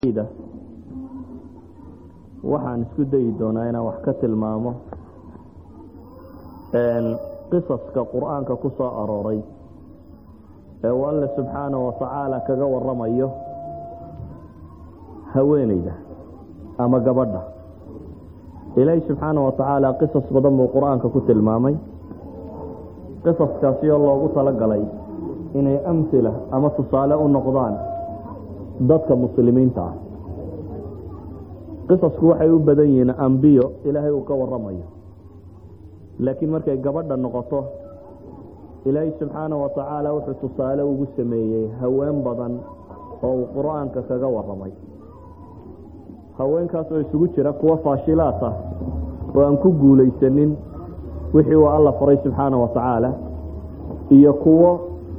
waxaan isku dayi doonaa inaan wax ka tilmaamo qisaska qur-aanka ku soo arooray ee uu alle subxaanahu watacaala kaga waramayo haweeneyda ama gabadha ilaahi subxaanahu watacaala qisas badan buu qur-aanka ku tilmaamay qisaskaasi oo loogu talagalay inay amhila ama tusaale u noqdaan dadka muslimiinta ah qisasku waxay u badan yihiin ambiyo ilaahay uu ka waramayo laakiin markay gabadha noqoto ilaahay subxaanahu watacaala wuxuu tusaale ugu sameeyey haween badan oo uu qur-aanka kaga waramay haweenkaas oo isugu jira kuwo faashilaat ah oo aan ku guulaysanin wixii uu alla faray subxaanahu watacaala iyo kuwo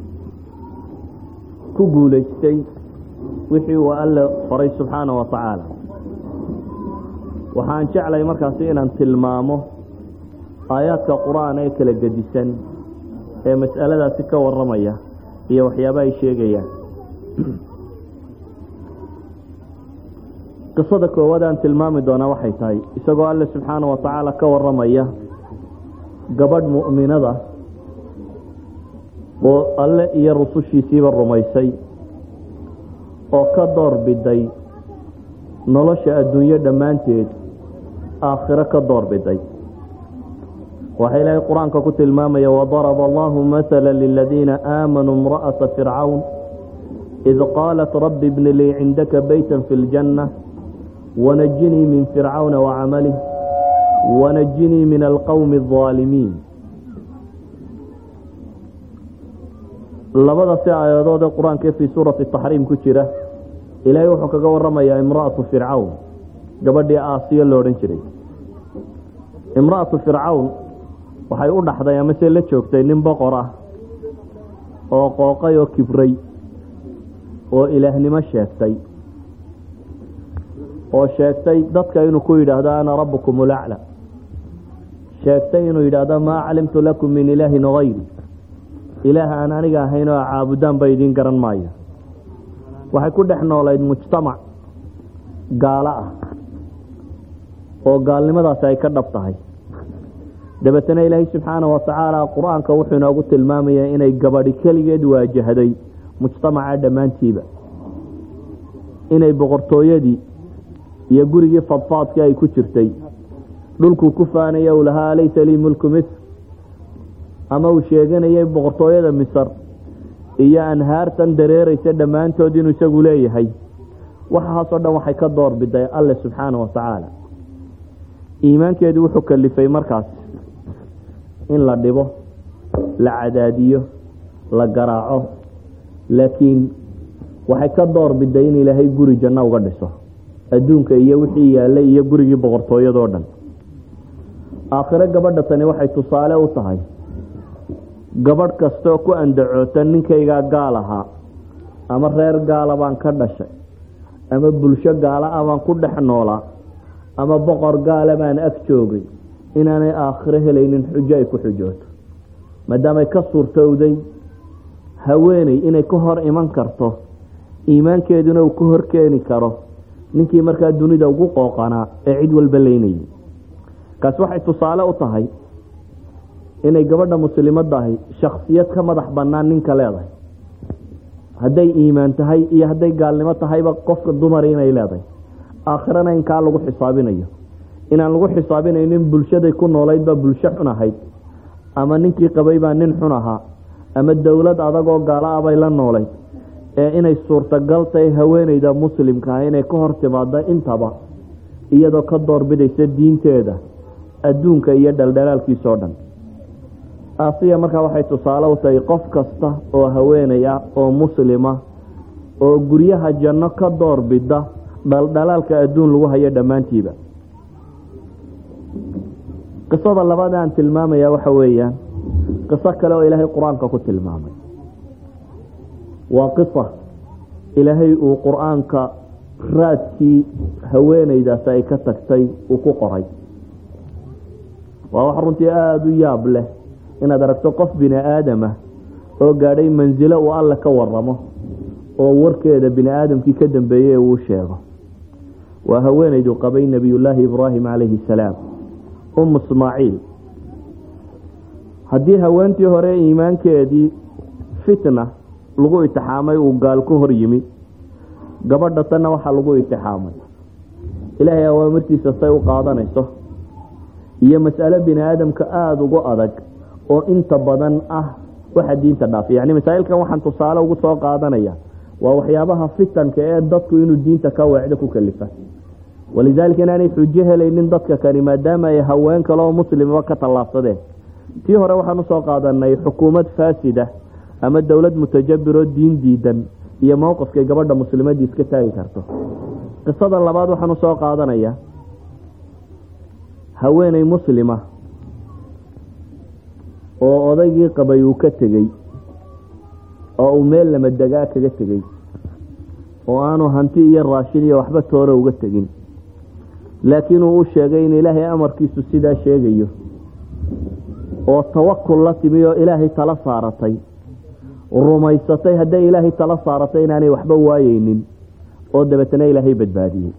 ku guulaystay wixii uu alle faray subxaanahu watacaala waxaan jeclay markaasi inaan tilmaamo aayaadka qur-aan ee kala gedisan ee mas'aladaasi ka waramaya iyo waxyaaba ay sheegayaan qisada koowaad aan tilmaami doonaa waxay tahay isagoo alle subxaana wa tacaala ka waramaya gabadh mu'minada oo alle iyo rusushiisiiba rumaysay oo ka door biday nolosha adduunyo dhammaanteed aakhiro ka door biday waxaa ilaahay qur-aanka ku tilmaamaya wadaraba allahu maala liladiina aamanuu imra'ata fircawn id qaalat rabbi ibni lii cindaka beyta fi ljanna wanajinii min fircawna wacamalih wanajinii min alqowmi alظaalimiin labada si aayadood ee qur-aanka fii suurati taxriim ku jira ilaahay wuxuu kaga waramayaa imra'atu fircawn gabadhii aasiyo lo odhan jiray imra'atu fircawn waxay u dhaxday amase la joogtay nin boqor ah oo qooqay oo kibray oo ilaahnimo sheegtay oo sheegtay dadka inuu ku yidhaahdo ana rabbukum ulacla sheegtay inuu yidhaahdo maa calimtu lakum min ilaahin hayri ilaah aan aniga ahayn oo caabudaan ba idiin garan maayo waxay ku dhex noolayd mujtamac gaalo ah oo gaalnimadaasi ay ka dhab tahay dabeetana ilaahay subxaanahu watacaala qur-aanka wuxuu inoogu tilmaamayaa inay gabadhi keligeed waajahday mujtamaca dhammaantiiba inay boqortooyadii iyo gurigii fadfaadkii ay ku jirtay dhulkuu ku faanaya uu lahaa alaysa lii mulku misr ama uu sheeganayay boqortooyada misr iyo anhaartan dareeraysa dhammaantood inuu isagu leeyahay waxaasoo dhan waxay ka door biday alle subxaanahu watacaala iimaankeedu wuxuu kalifay markaas in la dhibo la cadaadiyo la garaaco laakiin waxay ka door biday in ilaahay guri janno uga dhiso adduunka iyo wixii yaallay iyo gurigii boqortooyadoo dhan aakhiro gabadha tani waxay tusaale u tahay gabadh kastaoo ku andacoota ninkaygaa gaal ahaa ama reer gaala baan ka dhashay ama bulsho gaala ah baan ku dhex noolaa ama boqor gaala baan ag joogay inaanay aakhiro helaynin xujo ay ku xujooto maadaamay ka suurtowday haweeney inay ka hor iman karto iimaankeeduna uu ka hor keeni karo ninkii markaa dunida ugu qooqanaa ee cid walba leynayay kaas waxay tusaale u tahay inay gabadha muslimadahi shaksiyad ka madax bannaan ninka leedahay hadday iimaan tahay iyo hadday gaalnimo tahayba qofka dumari inay leedahay aakhirana inkaa lagu xisaabinayo inaan lagu xisaabinaynin bulshaday ku noolayd baa bulsho xun ahayd ama ninkii qabay baa nin xun ahaa ama dowlad adagoo gaalo ah bay la noolayd ee inay suurtagal tahay haweeneyda muslimka ah inay ka hor timaado intaba iyadoo ka doorbidaysa diinteeda adduunka iyo dhaldhalaalkiisoo dhan aasiya markaa waxay tusaale u tahay qof kasta oo haweeney ah oo muslima oo guryaha janno ka doorbida dhaldhalaalka adduun lagu hayo dhammaantiiba qisada labaad aan tilmaamaya waxa weeyaan qiso kale oo ilaahay qur-aanka ku tilmaamay waa qisa ilaahay uu qur-aanka raadkii haweeneydaasi ay ka tagtay uu ku qoray waa wax runtii aada u yaab leh inaad aragto qof bini aadamah oo gaadhay mansilo uu alle ka waramo oo warkeeda bini aadamkii ka dambeeyey uu sheego waa haweenaydu qabay nebiyullaahi ibraahim calayhi salaam um ismaaciil haddii haweentii hore iimaankeedii fitna lagu itixaamay uu gaal ku hor yimi gabadha tanna waxaa lagu itixaamay ilaahay awaamirtiisa say u qaadanayso iyo mas'alo bini aadamka aada ugu adag oo inta badan ah waxa diinta dhaafiy yani masaa'ilkan waxaan tusaale ugu soo qaadanaya waa waxyaabaha fitanka ee dadku inuu diinta ka weecdo ku kalifa walidaalika inaanay xujo helaynin dadka kani maadaama ay haween kale oo muslimaba ka tallaabsadeen tii hore waxaan usoo qaadanay xukuumad faasida ama dowlad mutajabiroo diin diidan iyo mowqifkay gabadha muslimadii iska taagi karto qisada labaad waxaan usoo qaadanaya haweeney muslima oo odaygii qabay uu ka tegey oo uu meel lama degaa kaga tegey oo aanu hanti iyo raashin iyo waxba toore uga tegin laakiin uu u sheegay in ilaahay amarkiisu sidaa sheegayo oo tawakul la timi oo ilaahay tala saaratay rumaysatay hadday ilaahay tala saaratay inaanay waxba waayeynin oo dabeetana ilaahay badbaadiyey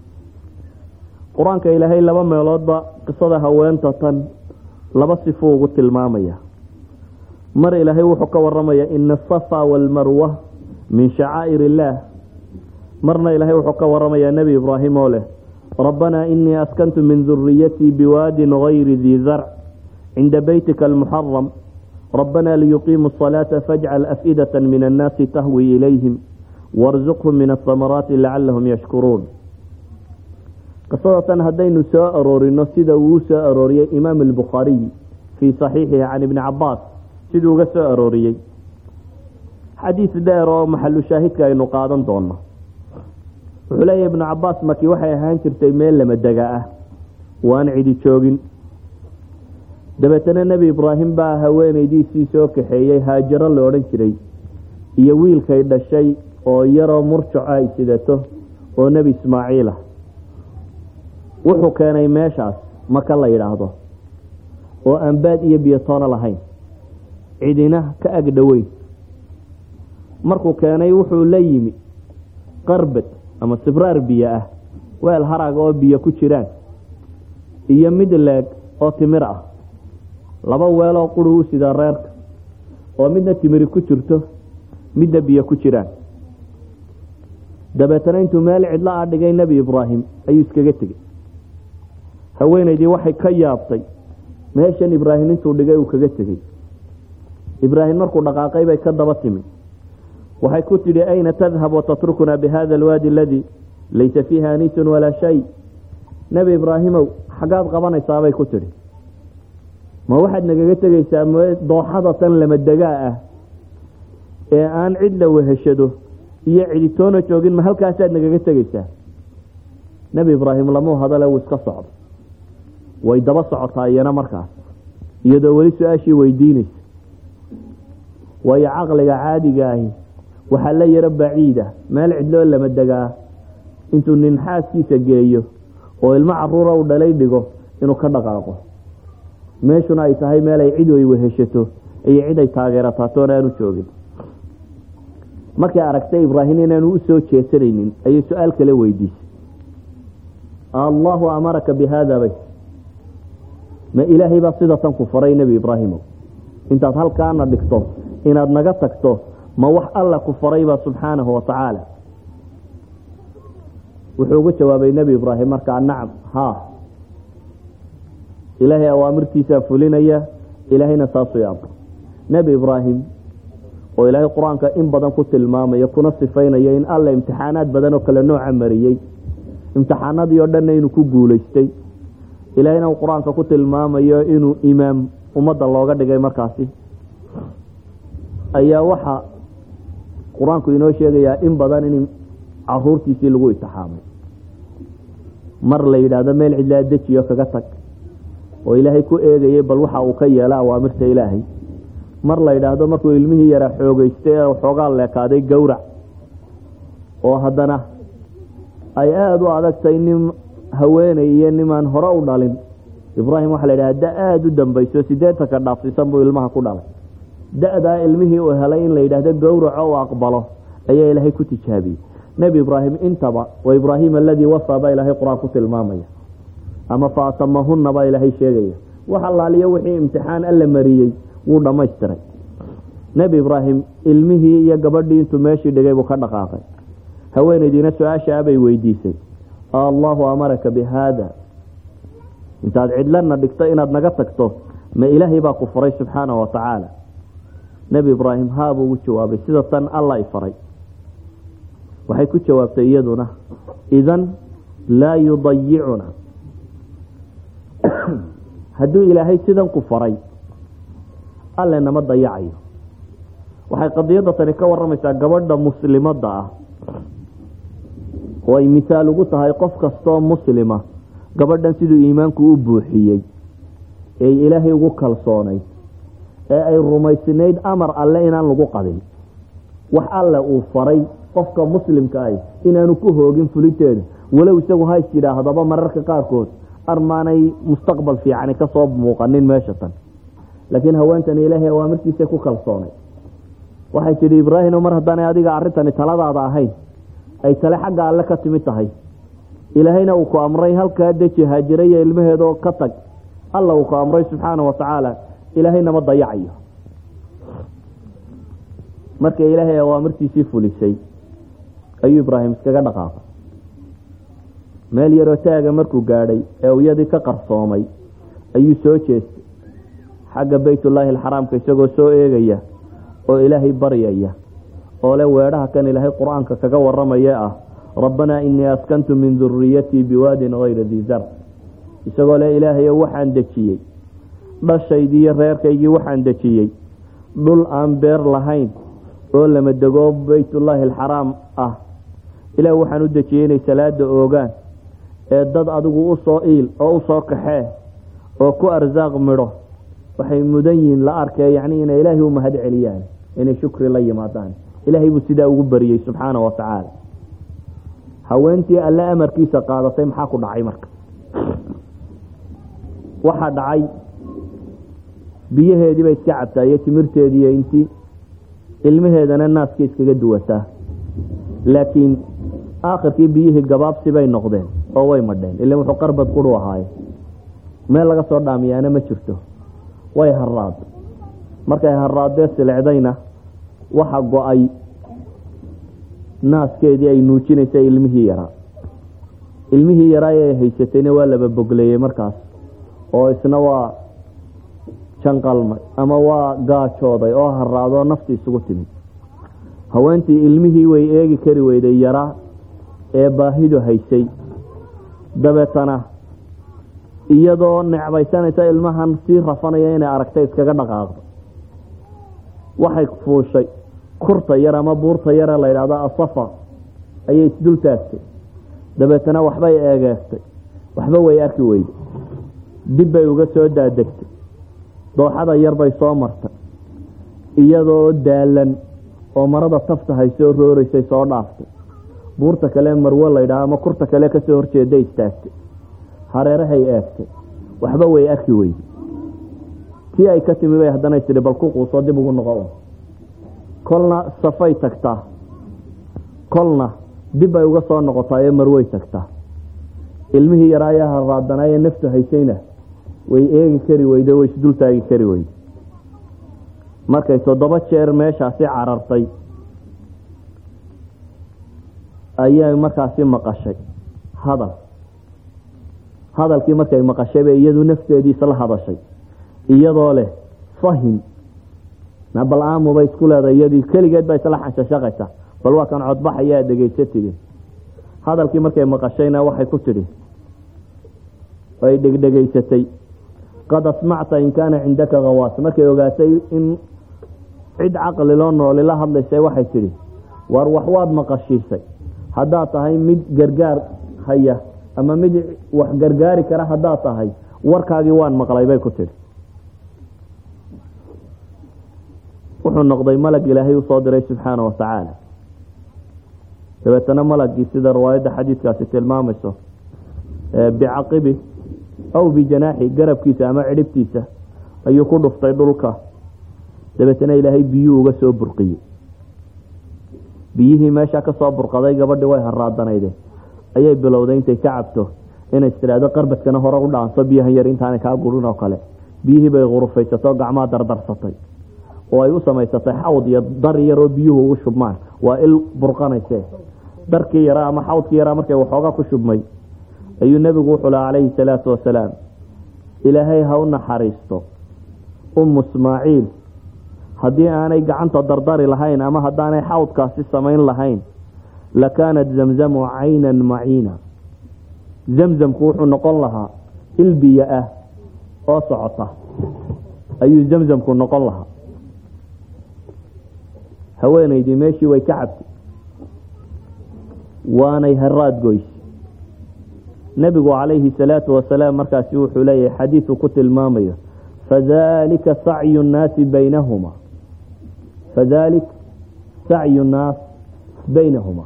qur-aanka ilaahay laba meeloodba qisada haweenta tan laba sifuu ugu tilmaamaya mar ilaahay wuxuu ka waramaya ina asafa waalmarwa min shacaa'ir illaah marna ilaahay wuxuu ka waramayaa nebi ibraahim oo leh rabbanaa inii askantu min duriyatii biwaadin gayri dii zarc cinda beytika almuxaram rabbanaa liyuqiimuu asalaata fajcal af'idata min annaasi tahwi ilayhim warzuqhum min asamaraati lacalahum yashkuruun qisadatan haddaynu soo aroorino sida uu soo arooriyey imaam albukhaariy fii saxiixihi can ibni cabaas siduu uga soo arooriyey xadiis dheer oo maxalu shaahidka aynu qaadan doono wuxuu leeyahy ibnu cabaas maki waxay ahaan jirtay meel lama dega ah waan cidi joogin dabeetana nebi ibraahim baa haweenaydiisii soo kaxeeyey haajaro la odhan jiray iyo wiilkay dhashay oo yaroo murjaco ay sidato oo nebi ismaaciil ah wuxuu keenay meeshaas maka la yidhaahdo oo aan baad iyo biyotoono lahayn cidina ka ag dhoweyn markuu keenay wuxuu la yimi qarbad ama sibraar biyo ah weel harag oo biyo ku jiraan iyo mid leeg oo timir ah laba weeloo quri u sidaa reerka oo midna timiri ku jirto midna biyo ku jiraan dabeetana intuu meel cidlo a dhigay nebi ibraahim ayuu iskaga tegey haweenaydii waxay ka yaabtay meeshan ibraahim intuu dhigay uu kaga tegey ibraahim markuu dhaqaaqay bay ka daba timi waxay ku tidhi ayna tadhab watatrukunaa bihada alwaadi aladii laysa fiiha aniisun walaa shay nebi ibraahimow xaggaad qabanaysaabay ku tidhi ma waxaad nagaga tegaysaa dooxada tan lama degaa ah ee aan cid la weheshado iyo ciditoona joogin ma halkaasaad nagaga tegaysaa nebi ibraahim lamuu hadale wuu iska socdo way daba socotaa iyana markaas iyadoo weli su-aashii weydiinaysa waayo caqliga caadiga ahi waxaa la yaro baciida meel cidloo lama degaa intuu nin xaaskiisa geeyo oo ilmo caruura u dhalay dhigo inuu ka dhaqaaqo meeshuna ay tahay meel ay cid ay weheshato iyo cid ay taageerataa toona aanu joogin markay aragtay ibraahim inaanu u soo jeesanaynin ayay su-aal kale weydiisay allahu amaraka bi haada bay ma ilaahay baa sida tan ku faray nebi ibraahimow intaad halkaana dhigto inaad naga tagto ma wax alla ku faraybaa subxaanahu wa tacaala wuxuu ugu jawaabay nebi ibraahim markaa nacam haa ilaahay awaamirtiisaa fulinaya ilaahayna saasuu yaabto nebi ibraahim oo ilaahay qur-aanka in badan ku tilmaamayo kuna sifaynayo in alla imtixaanaad badan oo kale nooca mariyey imtixaanadii oo dhanna inuu ku guulaystay ilaahayna uu qur-aanka ku tilmaamayo inuu imaam ummadda looga dhigay markaasi ayaa waxaa qur-aanku inoo sheegayaa in badan in caruurtiisii lagu itixaamay mar la yidhaahdo meel cidlaa dejiyo kaga tag oo ilaahay ku eegayay bal waxa uu ka yeela awaamirta ilaahay mar la yidhaahdo markuu ilmihii yaraa xoogeystay ee xoogaa leekaaday gowrac oo haddana ay aada u adagtay nin haweeney iyo nimaan hore u dhalin ibraahim waxaa la yidhaha da aada u dambayso sideetanka dhaafsiisan buu ilmaha ku dhalay da-daa ilmihii uu helay in la yidhaahdo gowraco uu aqbalo ayaa ilaahay ku tijaabiyey nebi ibraahim intaba wa ibraahim aladii wafaa baa ilaahay qur-aan ku tilmaamaya ama fa atamahunna baa ilaahay sheegaya wax allaaliyo wixii imtixaan alla mariyey wuu dhammaystiray nebi ibraahim ilmihii iyo gabadhii intuu meeshii dhigay buu ka dhaqaaqay haweenaydiina su-aasha abay weydiisay allahu amaraka bi haada intaad cidlana dhigto inaad naga tagto ma ilaahay baa ku faray subxaana wa tacaala nebi ibraahim haabuu ugu jawaabay sida tan alla i faray waxay ku jawaabtay iyaduna idan laa yudayicuna hadduu ilaahay sidan ku faray alle nama dayacayo waxay qadiyadda tani ka waramaysaa gabadha muslimadda ah oo ay misaal ugu tahay qof kastoo muslima gabadhan siduu iimaanku u buuxiyey ee ilaahay ugu kalsoonayd ee ay rumaysnayd amar alle inaan lagu qadin wax alle uu faray qofka muslimka ah inaanu ku hoogin fuliteeda walow isagu hays yidhaahdaba mararka qaarkood armaanay mustaqbal fiicani kasoo muuqanin meesha tan laakiin haweentani ilaahay awaamirtiisa ku kalsoonay waxay tidhi ibraahimo mar haddaanay adiga arrintani taladaada ahayn ay tale xagga alle ka timid tahay ilaahayna uu ku amray halkaa deji haajiraya ilmaheedoo ka tag alla uu ku amray subxaana wa tacaala ilaahay nama dayacayo markay ilaahay awaamirtiisii fulisay ayuu ibraahim iskaga dhaqaaqay meel yaroo taaga markuu gaadhay ee uyadii ka qarsoomay ayuu soo jeestay xagga baytullaahi alxaraamka isagoo soo eegaya oo ilaahay baryaya oo le weedhaha kan ilaahay qur-aanka kaga waramaya ah rabbanaa inii askantu min duriyatii biwaadin hayra dii zar isagoo le ilaahayo waxaan dejiyey dhashaydii iyo reerkaygii waxaan dejiyey dhul aan beer lahayn oo lama dego baytullaahi alxaraam ah ilaah waxaan u dejiyey inay salaada oogaan ee dad adigu u soo iil oo u soo kaxee oo ku arsaaq midho waxay mudan yihiin la arkee yacni inay ilaahay u mahad celiyaan inay shukri la yimaadaan ilaahay buu sidaa ugu bariyey subxaana wa tacaala haweentii alle amarkiisa qaadatay maxaa ku dhacay marka waxaa dhacay biyaheedii bay iska cabtaa iyo timirteediiyo intii ilmaheedana naaska iskaga duwataa laakiin aakhirkii biyihii gabaabsi bay noqdeen oo way madheen ila wuxuu qarbad quru ahaaye meel laga soo dhaamiyaana ma jirto way haraad markay haraadee silecdayna waxa go-ay naaskeedii ay nuujinaysa ilmihii yaraa ilmihii yaraa ee haysatayna waa laba bogleeyey markaas oo isna waa janqalmay ama waa gaajooday oo haraadoo nafti isugu timid haweentii ilmihii way eegi kari weyday yaraa ee baahidu haysay dabeetana iyadoo necbaysanaysa ilmahan sii rafanaya inay aragtay iskaga dhaqaaqdo waxay fuushay kurta yar ama buurta yare la yidhahdo asafa ayay isdul taagtay dabeetana waxbay eegeestay waxba way arki weyday dib bay uga soo daadegtay dooxada yar bay soo martay iyadoo daalan oo marada tafta haysoo rooreysay soo dhaaftay buurta kale marwo la ydhaha ama kurta kale kasoo horjeeda istaagtay hareerahay eegtay waxba way arki weyday tii ay ka timi bay haddana tidhi bal ku quusoo dib ugu noqo kolna safay tagtaa kolna dib bay uga soo noqotaa ee marwey tagtaa ilmihii yaraa ayaa haraadanaa ee naftu haysayna way eegi kari weyde way isdul taagi kari weyde markay toddoba jeer meeshaasi carartay ayay markaasi maqashay hadal hadalkii markay maqashay bay iyadu nafteediisa la hadashay iyadoo leh fahim bal aamubay isku leedahay iyadii keligeed baa isla xanshashaqaysa bal waa kan codbaxayaa dhegaysatidi hadalkii markay maqashayna waxay ku tidhi ay dhegdhegaysatay qad asmacta in kaana cindaka khawaas markay ogaatay in cid caqli loo nooli la hadlaysay waxay tidhi war wax waad maqashiisay haddaad tahay mid gargaar haya ama mid wax gargaari kara haddaad tahay warkaagii waan maqlay bay ku tidhi wuxuu noqday malag ilaahay usoo diray subxaana wa tacaala dabeetana malagii sida riwaayadda xadiidkaasi tilmaamayso bicaqibi aw bijanaaxi garabkiisa ama cidhibtiisa ayuu ku dhuftay dhulka dabeetana ilaahay biyuu uga soo burqiyey biyihii meesha kasoo burqaday gabadhii way haraadanayde ayay bilowday intay ka cabto inay istiraahdo qarbadkana hore u dhaanso biyahan yar intaanay kaa gurin oo kale biyihii bay qurufaysato gacmaha dardarsatay oo ay u samaysatay xawd iyo dar yaroo biyuhu ugu shubmaan waa il burqanayse darkii yaraa ama xawdkii yaraa markay waxoogaa ku shubmay ayuu nebigu wuxuu laha calayhi salaatu wasalaam ilaahay ha u naxariisto ummu ismaaciil haddii aanay gacanta dardari lahayn ama haddaanay xawdkaasi samayn lahayn lakaanat zamzamu caynan maciina zamzamku wuxuu noqon lahaa il biyo ah oo socota ayuu zamzamku noqon lahaa haweenaydii meeshii way ka cabtay waanay haraad goyse nebigu calayhi salaatu wasalaam markaasi wuxuu leeyahay xadiidu ku tilmaamayo fadalika sacyu nnaasi baynahuma fadalik sacyu nnaas baynahuma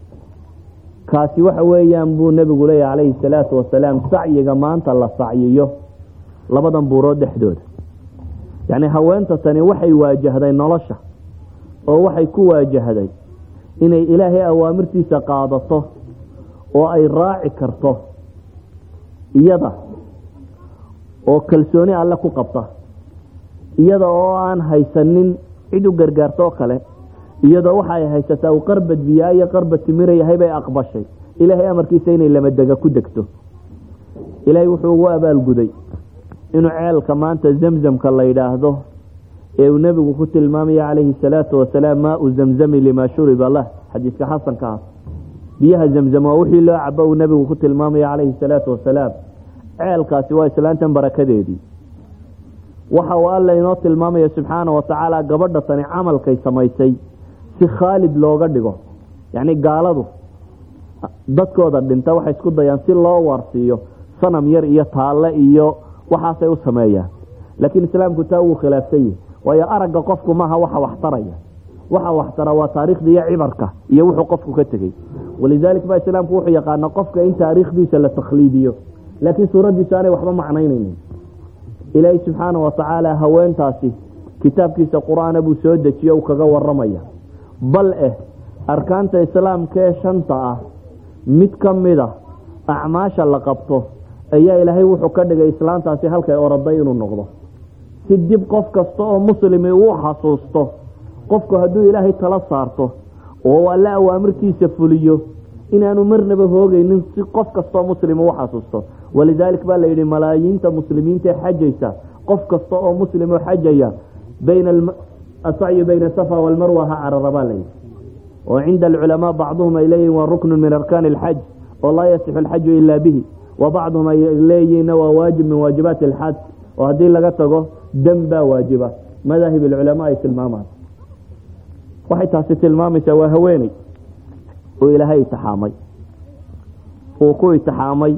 kaasi waxa weeyaan buu nebigu leeyahay calayhi salaatu wasalaam sacyiga maanta la sacyiyo labadan buurood dhexdooda yacni haweenta tani waxay waajahday nolosha oo waxay ku waajahday inay ilaahay awaamirtiisa qaadato oo ay raaci karto iyada oo kalsooni alle ku qabta iyada oo aan haysanin cid u gargaartoo kale iyadoo waxa ay haysataa uu qarbad biyaa iyo qarbad timira yahay bay aqbashay ilaahay amarkiisa inay lamadega ku degto ilaahay wuxuu ugu abaalguday inuu ceelka maanta zamzamka la yidhaahdo ee uu nebigu ku tilmaamaya calayhi salaatu wasalaam maau zamzami limaa shuriba lah xadiiska xasanka ah biyaha zamzam waa wixii loo cabo uu nebigu ku tilmaamaya calayhi salaatu wasalaam ceelkaasi waa islaantan barakadeedii waxa uu alla inoo tilmaamaya subxaana wa tacaala gabadha tani camalkay samaysay si khaalid looga dhigo yacni gaaladu dadkooda dhinta waxay isku dayaan si loo waarsiiyo sanam yar iyo taalle iyo waxaasay u sameeyaan laakiin islaamku taa wuu khilaafsan yahi waayo aragga qofku maaha waxa waxtaraya waxa waxtara waa taariikhda iyo cibarka iyo wuxuu qofku ka tegey walidalik ba islaamku wuxuu yaqaana qofka in taariikhdiisa la takhliidiyo laakiin suuraddiisu aanay waxba macnaynaynin ilaahay subxaana wa tacaala haweentaasi kitaabkiisa qur-aana buu soo dejiye u kaga waramaya bal eh arkaanta islaamka ee shanta ah mid ka mida acmaasha la qabto ayaa ilaahay wuxuu ka dhigay islaantaasi halkay oroday inuu noqdo si dib qof kasta oo muslimi uu xasuusto qofku hadduu ilaahay tala saarto oo alle awaamirtiisa fuliyo inaanu marnaba hoogaynin si qof kastoo muslim u xasuusto walidaalik baa la yidhi malaayiinta muslimiinta ee xajaysa qof kasta oo muslim oo xajaya bayna asacyu bayna safa walmarwa ha carara baa layidhi oo cinda alculamaa bacduhum ay leeyihin waa ruknu min arkaani alxaj oo laa yasixu alxaju ilaa bihi wa bacduhum ay leeyihinna waa waajib min waajibaati alxaj oo haddii laga tago dam baa waajiba madaahib alculamaa ay tilmaamaan waxay taasi tilmaamaysaa waa haweeney oo ilaahay itixaamay uu ku itixaamay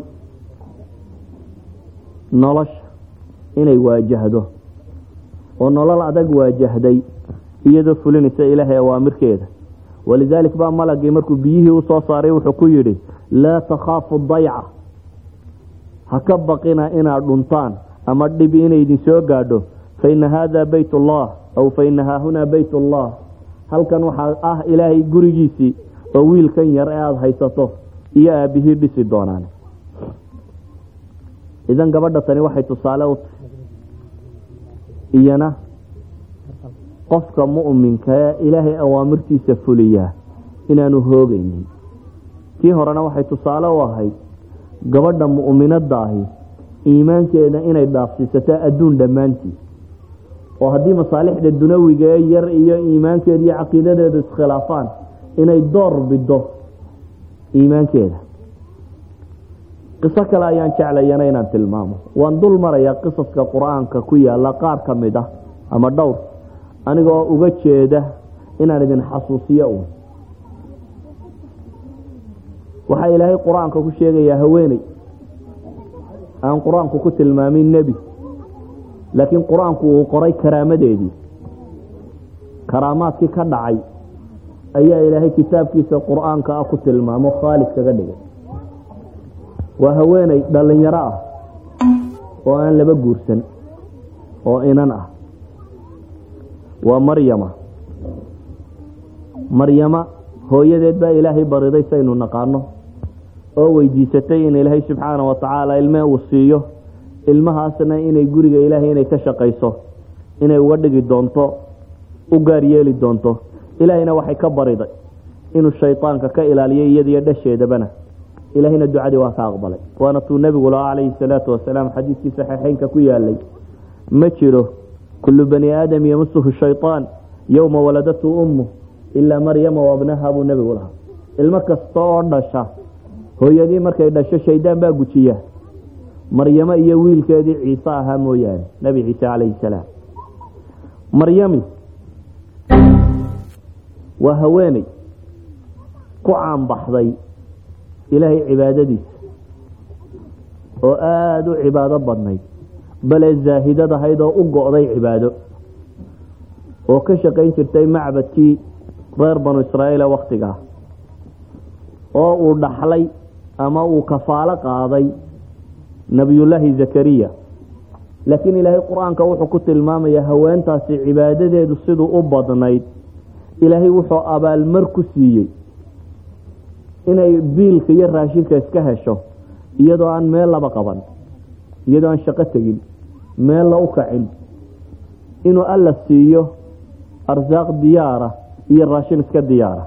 nolosha inay waajahdo oo nolol adag waajahday iyadoo fulinaysa ilaahay awaamirkeeda walidaalik baa malagii markuu biyihii usoo saaray wuxuu ku yidhi laa takhaafu dayca ha ka baqina inaad dhuntaan ama dhibi inay idin soo gaadho fa ina haada bayt ullah aw fa ina haahunaa bayt ullah halkan waxaa ah ilaahay gurigiisii oo wiilkan yar ee aada haysato iyo aabihii dhisi doonaan idan gabadha tani waxay tusaale u tahay iyana qofka mu'minka ee ilaahay awaamirtiisa fuliyaa inaanu hoogaynin tii horena waxay tusaale u ahayd gabadha mu'minadda ahi iimaankeeda inay dhaafsiisato adduun dhammaantii oo haddii masaalixda dunawiga ee yar iyo iimaankeeda iyo caqiidadeedu iskhilaafaan inay door bido iimaankeeda qiso kale ayaan jeclayana inaan tilmaamo waan dul marayaa qisaska qur-aanka ku yaala qaar ka mid ah ama dhowr anigoo uga jeeda inaan idin xasuusiyo uun waxaa ilaahay qur-aanka ku sheegayaa haweeney aan qur-aanku ku tilmaamin nebi laakiin qur-aanku uu qoray karaamadeedii karaamaadkii ka dhacay ayaa ilaahay kitaabkiisa qur-aanka ah ku tilmaamo khaalid kaga dhigay waa haweeney dhalinyaro ah oo aan laba guursan oo inan ah waa maryama maryama hooyadeed baa ilaahay bariday saynu naqaano oo weydiisatay in ilaahay subxaana wa tacaala ilme uu siiyo ilmahaasna inay guriga ilaahay inay ka shaqayso inay uga dhigi doonto u gaar yeeli doonto ilaahayna waxay ka bariday inuu shaydaanka ka ilaaliyo iyadiyo dhasheedabana ilaahayna ducadii waa ka aqbalay waana tuu nebigu lahaa calayhi salaatu wasalaam xadiidkii saxiixeynka ku yaalay ma jiro kullu bani aadam yamasuhu shayطaan yowma waladatu ummu ilaa maryama wabnaha buu nebigu lahaa ilmo kasta oo dhasha hooyadii markay dhasho shaydaan baa gujiya maryamo iyo wiilkeedii ciise ahaa mooyaane nebi ciise calayhi salaam maryami waa haweeney ku caanbaxday ilaahay cibaadadiisa oo aada u cibaado badnayd bale zaahidad ahayd oo u go'day cibaado oo ka shaqayn jirtay macbadkii reer banu israa'iil ee wakhtigaa oo uu dhaxlay ama uu kafaalo qaaday nebiyullaahi zakariya laakiin ilaahay qur-aanka wuxuu ku tilmaamayaa haweentaasi cibaadadeedu siduu u badnayd ilaahay wuxuu abaalmar ku siiyey inay biilka iyo raashinka iska hesho iyadoo aan meel laba qaban iyadoo aan shaqo tegin meella u kacin inuu alla siiyo arsaaq diyaara iyo raashin iska diyaara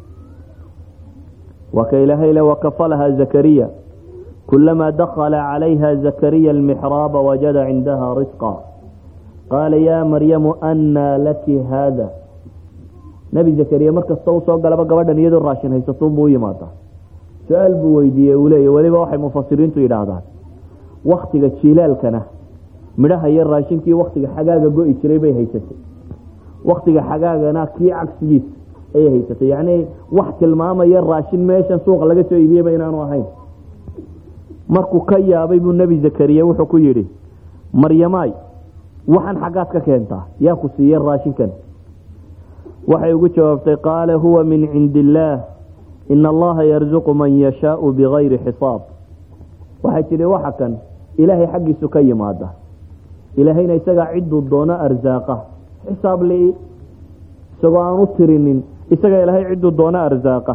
waa ka ilaahay le wakafalaha zakariya kulamaa dakala calayha zakariya almixraaba wajada cindaha risqa qaala yaa maryamu annaa laki haada nebi zakariya markasta u soo galaba gabadhan iyadoo raashin haysatuunbuu u yimaadaa su-aal buu weydiiyey uu leeya weliba waxay mufasiriintu yidhaahdaan waktiga jilaalkana midhaha iyo raashinkii waktiga xagaaga go-i jiray bay haysatay waktiga xagaagana kii cagsigiisa ayay haysatay yacni wax tilmaamaya raashin meeshan suuqa laga soo iibiyeyba inaanu ahayn markuu ka yaabay buu nebi zakariya wuxuu ku yidhi maryamaay waxaan xaggaad ka keentaa yaa ku siiya raashinkan waxay ugu jawaabtay qaala huwa min cindi illaah ina allaha yarzuqu man yashaau bigayri xisaab waxay tidhi waxa kan ilaahay xaggiisu ka yimaada ilaahayna isagaa cidduu doono arsaaqa xisaab li isagoo aan u tirinin isagaa ilaahay cidduu doono arsaaqa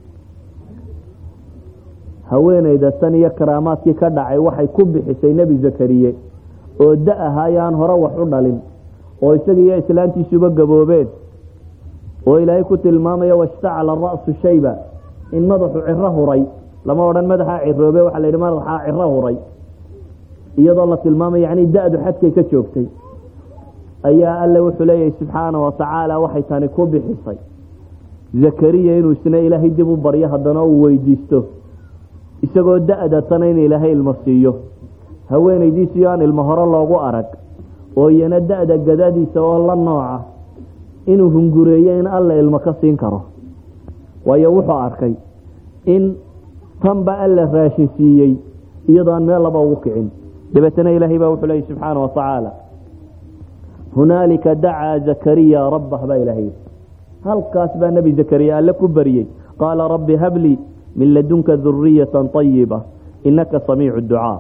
haweenayda tan iyo karaamaadkii ka dhacay waxay ku bixisay nebi zakariye oo da ahaayo aan hore wax u dhalin oo isaga iyo islaantiisuba gaboobeen oo ilaahay ku tilmaamaya washtacala ra'su shayba in madaxu ciro huray lama odhan madaxaa ciroobe waxaa la yidhi madaxaa ciro huray iyadoo la tilmaamay yacni da-du xadkay ka joogtay ayaa alle wuxuu leeyahay subxaana wa tacaala waxay tani ku bixisay zakariya inuu isna ilaahay dib u baryo haddana uu weydiisto isagoo da-da tana in ilaahay ilmo siiyo haweenaydiisiyo aan ilmo hore loogu arag oo iyana da-da gadaadiisa oo la nooca inuu hungureeyo in alla ilmo ka siin karo waayo wuxuu arkay in tanba alla raashin siiyey iyadoo aan meel laba ugu kicin dabeetana ilaahay baa wuxuu leeyay subxaana wa tacaala hunaalika dacaa zakariya rabbah baa ilaahay halkaas baa nebi zakariya alle ku bariyey qaala rabbi hablii min ladunka duriyata طayiba inaka samiicu ducaa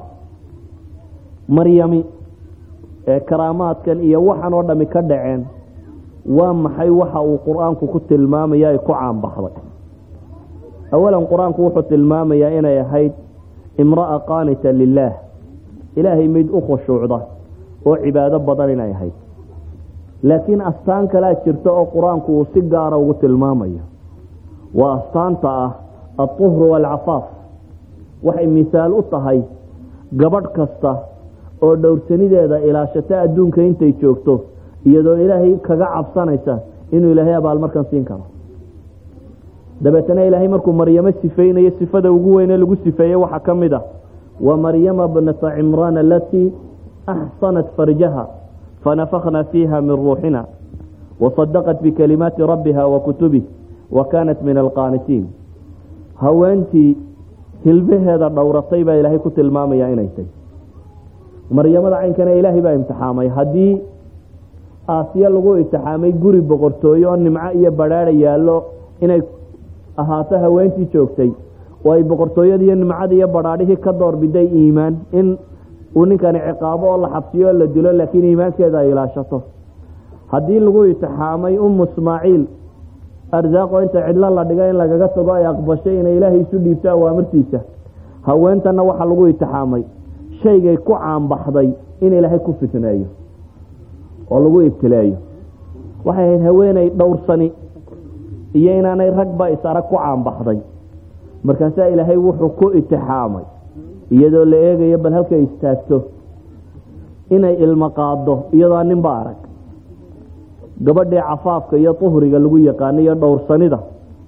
maryami ee karaamaadkan iyo waxan oo dhami ka dhaceen waa maxay waxa uu qur-aanku ku tilmaamaya ay ku caanbaxday awalan qur-aanku wuxuu tilmaamayaa inay ahayd imra'a qaanita lilaah ilaahay mid u khushuucda oo cibaado badan inay ahayd laakiin astaan kalea jirta oo qur-aanku uu si gaara ugu tilmaamayo waa astaanta ah alطuhru waalcafaaf waxay misaal u tahay gabadh kasta oo dhowrsanideeda ilaashata adduunka intay joogto iyadoo ilaahay kaga cabsanaysa inuu ilaahay abaalmarkan siin karo dabeetana ilaahay markuu maryamo sifeynayo sifada ugu weyne lagu sifeeyey waxaa ka mid ah wa maryama bnata cimraan alatii axsanat farjaha fanafakna fiiha min ruuxina wasadaqat bikalimaati rabbiha wa kutubih wa kaanat min alqaanitiin haweentii hilbaheeda dhowratay baa ilaahay ku tilmaamaya inay tay maryamada caynkana ilaahay baa imtixaamay haddii aasiya lagu imtixaamay guri boqortooyo oo nimco iyo badhaada yaallo inay ahaato haweentii joogtay oo ay boqortooyada iyo nimcada iyo badhaadhihii ka doorbiday iimaan in uu ninkani ciqaabo oo la xabsiyo oo la dilo laakiin iimaankeeda ay ilaashato haddii lagu imtixaamay ummu ismaaciil arsaaqoo inta cidlo la dhiga in lagaga tago ay aqbashay inay ilaahay isu dhiibto awaamirtiisa haweentanna waxaa lagu itixaamay shaygay ku caanbaxday in ilaahay ku fitneeyo oo lagu ibtileeyo waxay ahayd haweeney dhowrsani iyo inaanay ragba is-arag ku caanbaxday markaasaa ilaahay wuxuu ku itixaamay iyadoo la eegayo bal halkay istaagto inay ilmo qaado iyadoo ninba arag gabadhii cafaafka iyo tuhriga lagu yaqaano iyo dhowrsanida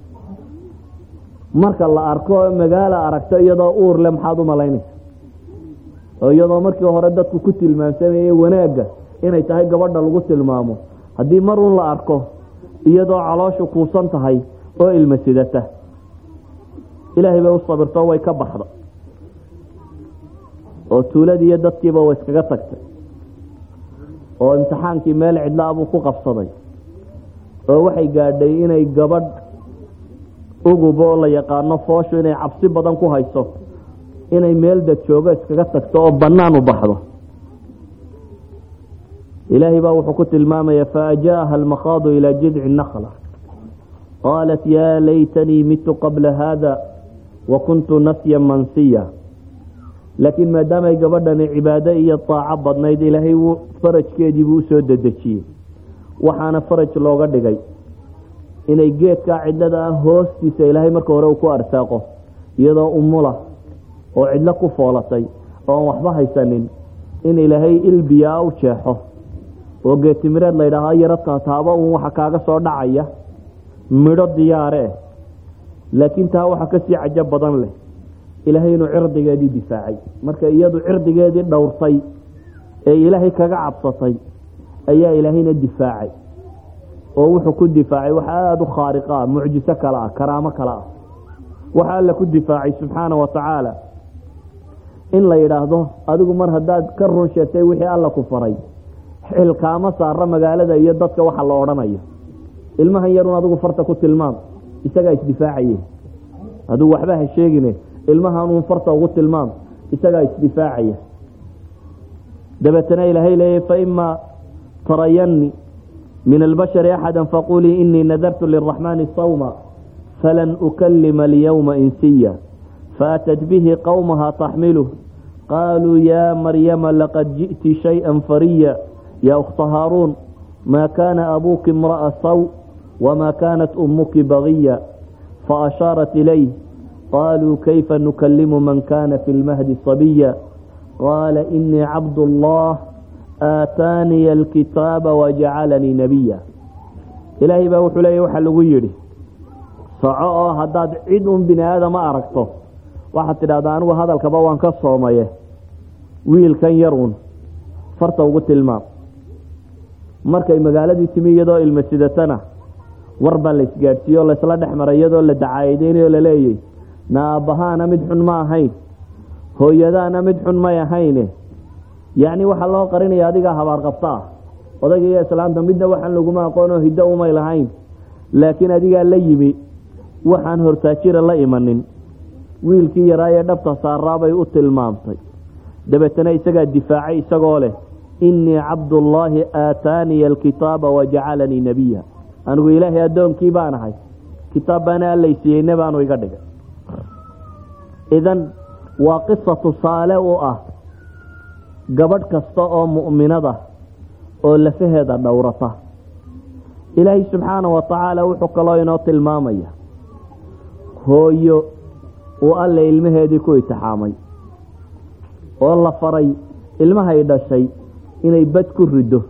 marka la arko magaala aragto iyadoo uur le maxaad u malaynaysa oo iyadoo markii hore dadku ku tilmaamsamayey wanaagga inay tahay gabadha lagu tilmaamo haddii mar un la arko iyadoo calooshu kuusan tahay oo ilma sidata ilaahay bay u sabirto way ka baxda oo tuuladii iyo dadkiiba way iskaga tagtay oo imtixaankii meel cidlaa buu ku qabsaday oo waxay gaadhay inay gabadh ugub oo la yaqaano fooshu inay cabsi badan ku hayso inay meel dad joogo iskaga tagto oo bannaan u baxdo ilaahay baa wuxuu ku tilmaamaya faajaaha almakhaadu ilaa jidci nakla qaalat yaa laytanii mitu qabla haada wa kuntu nasya mansiya laakiin maadaamay gabadhani cibaado iyo taaco badnayd ilaahay farajkeediibuu usoo dedejiyey waxaana faraj looga dhigay inay geedkaa cidlada ah hoostiisa ilaahay marka hore uu ku arsaaqo iyadoo umula oo cidlo ku foolatay oo aan waxba haysanin in ilaahay ilbiyaa u jeexo oo geetimireed la ydhaahaa yaro taataaba uun waxa kaaga soo dhacaya midho diyaare eh laakiin taa waxa kasii cajo badan leh ilaahay inuu cirdigeedii difaacay marka iyadu cirdigeedii dhowrtay ee ilaahay kaga cabsatay ayaa ilaahayna difaacay oo wuxuu ku difaacay wax aada u khaariqa ah mucjiso kale ah karaamo kale ah waxa alla ku difaacay subxaana wa tacaala in la yidhaahdo adigu mar haddaad ka run sheegtay wixii alla ku faray xilkaama saara magaalada iyo dadka waxa la odhanayo ilmahan yarun adigu farta ku tilmaam isagaa isdifaacaye adigu waxba ha sheegine ilmahanuun farta ugu tilmaam isagaa isdifaacaya dabeetana ilaahay leeya faima tarayani min albashari axada faqulii inii nadartu liraxmaani sawma falan ukalima alyawma insiya faatat bihi qowmaha taxmiluh qaaluu ya maryama laqad ji'ti shayئa fariya ya ukhta haaruun ma kana abuki imra'a saw wma kanat umuki bagiya faashaarat ilayh qaluu kayfa nukalimu man kana fi lmahdi sabiya qaala inii cabd اllah aataaniya alkitaaba wajacalanii nabiya ilaahay baa wuxuu leeya waxaa lagu yidhi soco oo haddaad cid un bini aadama aragto waxaad tidhahdaa anigu hadalkaba waan ka soomaye wiilkan yar un farta ugu tilmaam markay magaaladii timi iyadoo ilma sidatana war baa la isgaadhsiiye oo laysla dhex maray iyadoo la dacaayadeynayo laleeyay na aabbahaana mid xun ma ahayn hooyadaana mid xun may ahayne yacni waxaa loo qarinaya adigaa habaar qabta ah odayga iyo islaamta midna waxaan laguma aqoonoo hiddo umay lahayn laakiin adigaa la yimi waxaan hortaajira la imanin wiilkii yaraa ee dhabta saaraabay u tilmaamtay dabeetana isagaa difaacay isagoo leh innii cabdullaahi aataaniya alkitaaba wajacalanii nebiya anigu ilaahay addoonkii baan ahay kitaab baana allaysiiyeyne baanu iga dhigay idan waa qisa tusaale u ah gabadh kasta oo mu'minada oo lafaheeda dhowrata ilaahay subxaana wa tacaala wuxuu kaloo inoo tilmaamaya hooyo uu alle ilmaheedii ku itixaamay oo la faray ilmahay dhashay inay bad ku riddo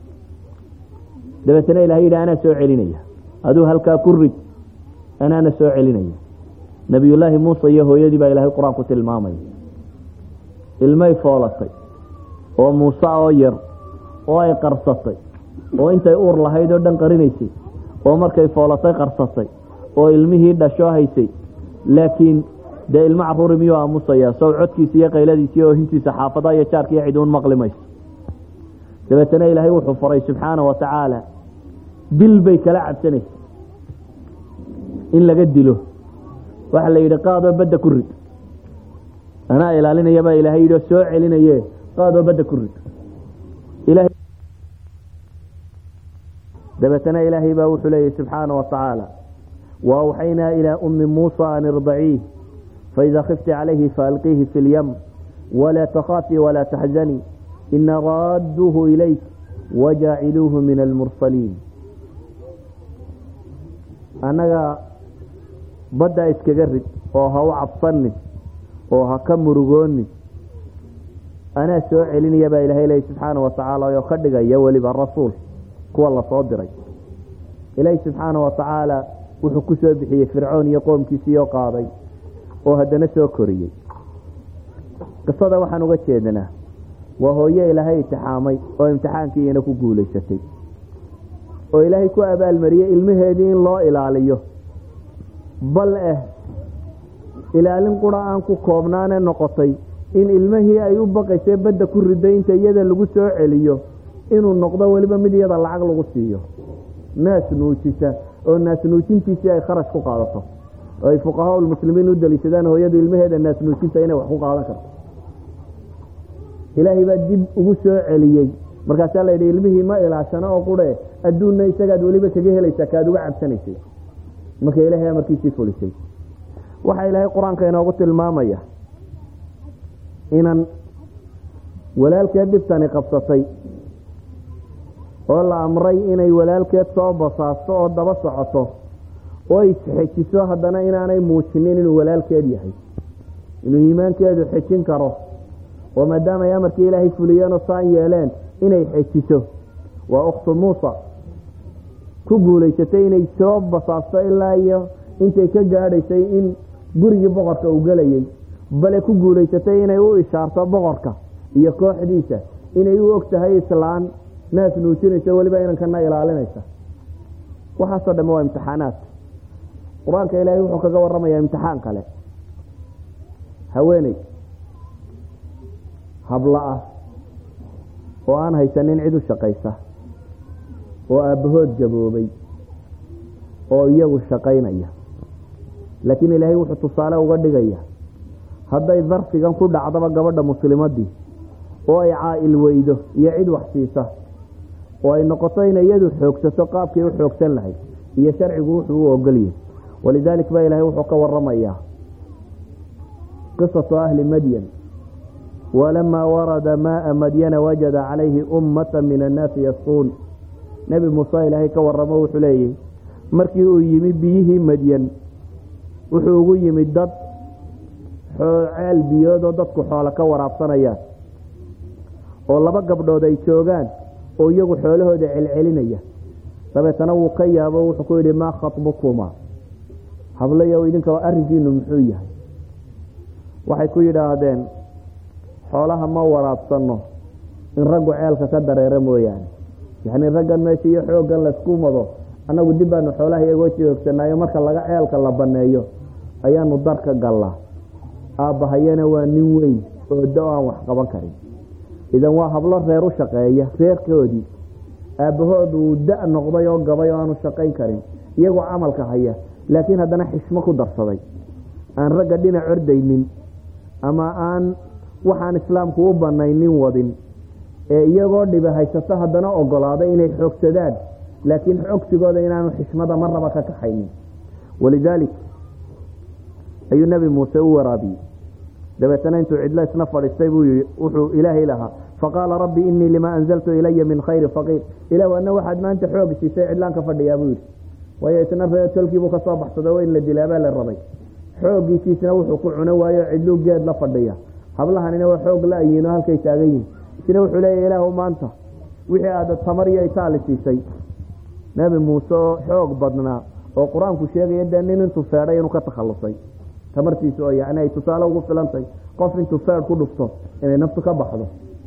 dabeetana ilahay yidhi anaa soo celinaya aduu halkaa ku rid anaana soo celinaya nebiyullaahi muuse iyo hooyadii baa ilaahay qur-aanku tilmaamaya ilmay foolatay oo muuse oo yar oo ay qarsatay oo intay uur lahayd oo dhan qarinaysay oo markay foolatay qarsatay oo ilmihii dhasho haysay laakiin dee ilmo caruuri miyuu aamusaya sow codkiisa iyo qayladiisa iyo oohintiisa xaafadaha iyo jaarka iyo ciduun maqli mayso dabeetana ilaahay wuxuu faray subxaana wa tacaala dil bay kala cabsanaysa in laga dilo waxaa la yidhi qaadoo badda ku rid anaa ilaalinayabaa ilaahay yidhi oo soo celinaye qaadoo badda ku rid dabeetana ilaahay baa wuxuu leeyahy subxaana wa tacaala waawxaynaa ilaa ummi muusa an irdaciih faida khifti calayhi faalqiihi fi lyam walaa takhaafii walaa taxzanii ina raadduuhu ilayk wajaaciluuhu min almursaliin annaga baddaa iskaga rid oo ha u cabsanin oo ha ka murugoonin anaa soo celinaya baa ilahay leey subxaana watacaala oo ka dhigaya weliba rasuul kuwa lasoo diray ilaahi subxaana watacaala wuxuu ku soo bixiyey fircoon iyo qoomkiisiioo qaaday oo haddana soo koriyey qisada waxaan uga jeednaa waa hooye ilaahay imtixaamay oo imtixaankiiina ku guulaysatay oo ilaahay ku abaalmariyey ilmaheedii in loo ilaaliyo bal eh ilaalin qura aan ku koobnaane noqotay in ilmihii ay u baqaysay badda ku riday inta iyada lagu soo celiyo inuu noqdo weliba mid iyada lacag lagu siiyo naas nuujisa oo naas nuujintiisii ay kharash ku qaadato oo ay fuqahaa muslimiin u daliishadaan hooyadu ilmaheeda naas nuujinta inay wax ku qaadan karto ilaahay baa dib ugu soo celiyey markaasaa la yidhi ilmihii ma ilaashano oo qure adduunna isagaad weliba kaga helaysaa kaad uga cabsanaysay marka ilahay amarkiisii fulisay waxaa ilaahay qur-aanka inoogu tilmaamaya inan walaalkeed dhibtani qabsatay oo la amray inay walaalkeed soo basaasto oo daba socoto oo isxejiso haddana inaanay muujinin inuu walaalkeed yahay inuu iimaankeedu xejin karo oo maadaama ay amarkii ilaahay fuliyeenoo saan yeeleen inay xejiso waa ukhtu muusa ku guulaysatay inay soo basaasto ilaa iyo intay ka gaadhaysay in gurigii boqorka uu gelayay bale ku guulaysatay inay u ishaarto boqorka iyo kooxdiisa inay u og tahay islaan naas nuujinaysa weliba inankana ilaalinaysa waxaasoo dhamme waa imtixaanaad qur-aanka ilaahay wuxuu kaga warramayaa imtixaan kale haweeney habla ah oo aan haysanin cid u shaqaysa oo aabbahood gaboobay oo iyagu shaqaynaya laakiin ilaahay wuxuu tusaale uga dhigaya hadday darfigan ku dhacdaba gabadha muslimadii oo ay caa'il weydo iyo cid wax siisa oo ay noqoto inay iyadu xoogsato qaabkii u xoogsan lahayd iyo sharcigu wuxuu u ogolyahay walidaalik baa ilaahay wuxuu ka waramayaa qisatu ahli madyan walamaa warada maaa madyana wajada calayhi ummata min annaasi yasquun nebi muuse ilaahay ka waramo wuxuu leeyahy markii uu yimi biyihii madyan wuxuu ugu yimid dad ceel biyoodoo dadku xoolo ka waraabsanayaan oo laba gabdhood ay joogaan oo iyagu xoolahooda celcelinaya dabeetana wuu ka yaabo wuxuu ku yidhi maa khatbukuma hablayow idinka arrinkiinu muxuu yahay waxay ku yidhaahdeen xoolaha ma waraabsano in raggu ceelka ka dareero mooyaane yacnii raggan meesha iyo xooggan laysku mado annagu dib baanu xoolaha iyagoo joogsanaayo marka laga ceelka la banneeyo ayaanu darka gallaa aabbahayana waa nin weyn oo da aan wax qaban karin idan waa hablo reer u shaqeeya reerkoodii aabbahood uu da noqday oo gabay oo aanu shaqayn karin iyagoo camalka haya laakiin haddana xishmo ku darsaday aan ragga dhinac ordaynin ama aan waxaan islaamku u banaynin wadin ee iyagoo dhiba haysato haddana ogolaaday inay xoogsadaan laakiin xogsigooda inaanu xishmada marnaba ka kaxaynin walidaalik ayuu nebi muuse u waraabiyey dabeetana intuu cidlo isna fadhiistay buu yii wuxuu ilaahay lahaa faqaala rabbi inii lima anzaltu ilaya min khayri faqiir ilah ana waxaad maanta xoog siisay cidlaan ka fadhiyaa buu yidhi waayo isna ree tolkiibuu kasoo baxsado waa in la dilaabaa la rabay xooggiisiisna wuxuu ku cuno waayo cidluu geed la fadhiya hablahanina waa xoog la-yiin oo halkay taagan yihin isna wuxuu leeya ilaahu maanta wixii aad tamar iyo itaali siisay nebi muuse oo xoog badnaa oo qur-aanku sheegaya dee nin intuu feedhay inuu ka takhalusay tamartiisa oo yani ay tusaale ugu filantahay qof intuu feed ku dhufto inay naftu ka baxdo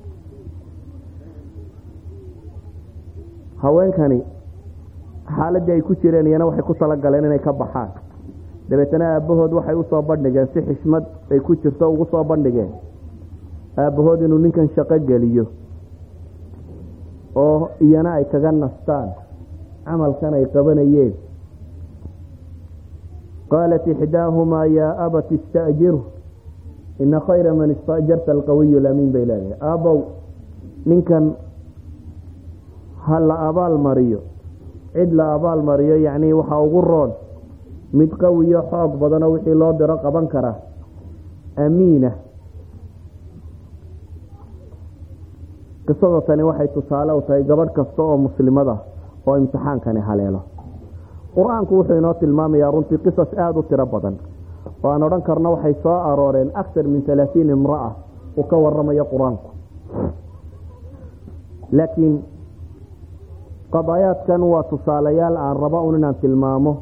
haweenkani xaaladii ay ku jireen iyana waxay ku talagaleen inay ka baxaan dabeetana aabbahood waxay usoo bandhigeen si xishmad ay ku jirto ugu soo bandhigeen aabbahood inuu ninkan shaqo geliyo oo iyana ay kaga nastaan camalkan ay qabanayeen qaalat ixdaahumaa yaa abat ista'jiru ina khayra man istaajarta alqawiyu lamiin bay leedahay aabbow ninkan ha la abaal mariyo cid la abaal mariyo yacnii waxaa ugu roon mid qawiyo xoog badanoo wixii loo diro qaban kara amiina qisada tani waxay tusaale u tahay gabadh kasta oo muslimada oo imtixaankani haleelo qur-aanku wuxuu inoo tilmaamayaa runtii qisas aada u tiro badan oo aan odhan karno waxay soo arooreen aktar min halaatiin imra'a uu ka waramayo qur-aanku laakiin qadaayaadkan waa tusaalayaal aan raba un inaan tilmaamo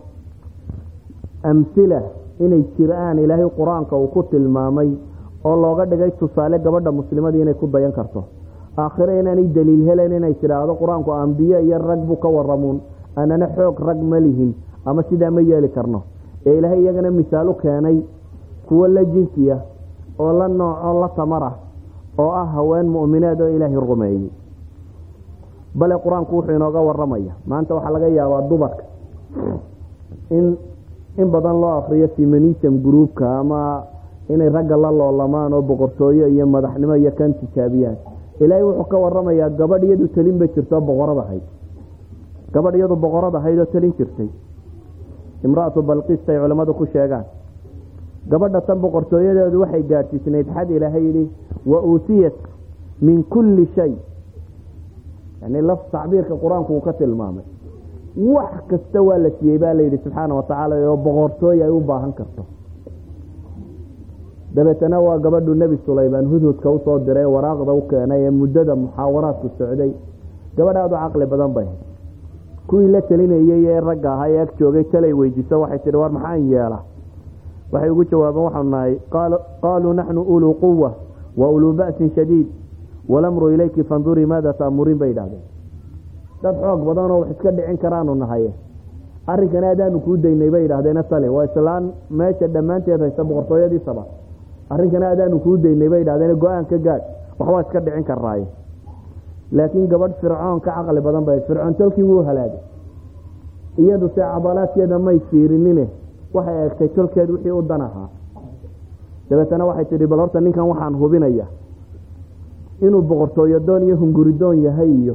amhila inay jiraan ilaahay qur-aanka uu ku tilmaamay oo looga dhigay tusaale gabadha muslimadii inay ku dayan karto aakhire inaanay daliil helen inay tidhaahdo qur-aanku ambiye iyo rag buu ka waramuun anana xoog rag ma lihin ama sidaa ma yeeli karno ee ilaahay iyagana misaal u keenay kuwo la jinsiya oo la nooco la tamara oo ah haween mu'mineed oo ilaahay rumeeyey bale qur-aanku wuxuu inooga waramaya maanta waxaa laga yaabaa dumarka in in badan loo akriyo feminism groupka ama inay ragga la loolamaan oo boqortooyo iyo madaxnimo iyo kan tijaabiyaan ilaahay wuxuu ka waramayaa gabadh iyadu talin ba jirto boqorad ahayd gabadh iyadu boqorad ahayd oo talin jirtay imraatu balqista ay culammadu ku sheegaan gabadha tan boqortooyadeedu waxay gaadhsiisnayd xad ilaahay yidhi wa uutiyat min kulli shay yani laf tacbiirka qur-aanku uu ka tilmaamay wax kasta waa la siiyey baa layidhi subxaana watacaala oo boqortooy ay u baahan karto dabeetana waa gabadhu nebi sulaymaan hudhudka usoo diray waraaqda u keenay ee muddada muxaawaraadku socday gabadh aada u caqli badan bay kuwii la telinayey ee ragga ahaa ee ag joogay talay weydiiso waxay tihi war maxaan yeela waxay ugu jawaabeen waxaanu nahay qaaluu naxnu uluu quwa wa uluu ba'sin shadiid walamru ilayki fandurii maada taamuriin bay idhahdeen dad xoog badan oo wax iska dhicin karaanu nahaye arrinkana adaanu kuu daynay bay idhahdeena tale waa islaan meesha dhammaanteed haysta boqortooyadiisaba arrinkana adaanu kuu daynay bay idhahdeen go-aan ka gaad waxbaa iska dhicin karaaye laakiin gabadh fircoon ka caqli badan bay fircoon tolkii wuu halaagay iyadu se cadalaadkeeda may fiirinine waxay eegtay tolkeed wixii u dan ahaa dabeetana waxay tidhi bal horta ninkan waxaan hubinaya inuu boqortooyo doon iyo hunguridoon yahay iyo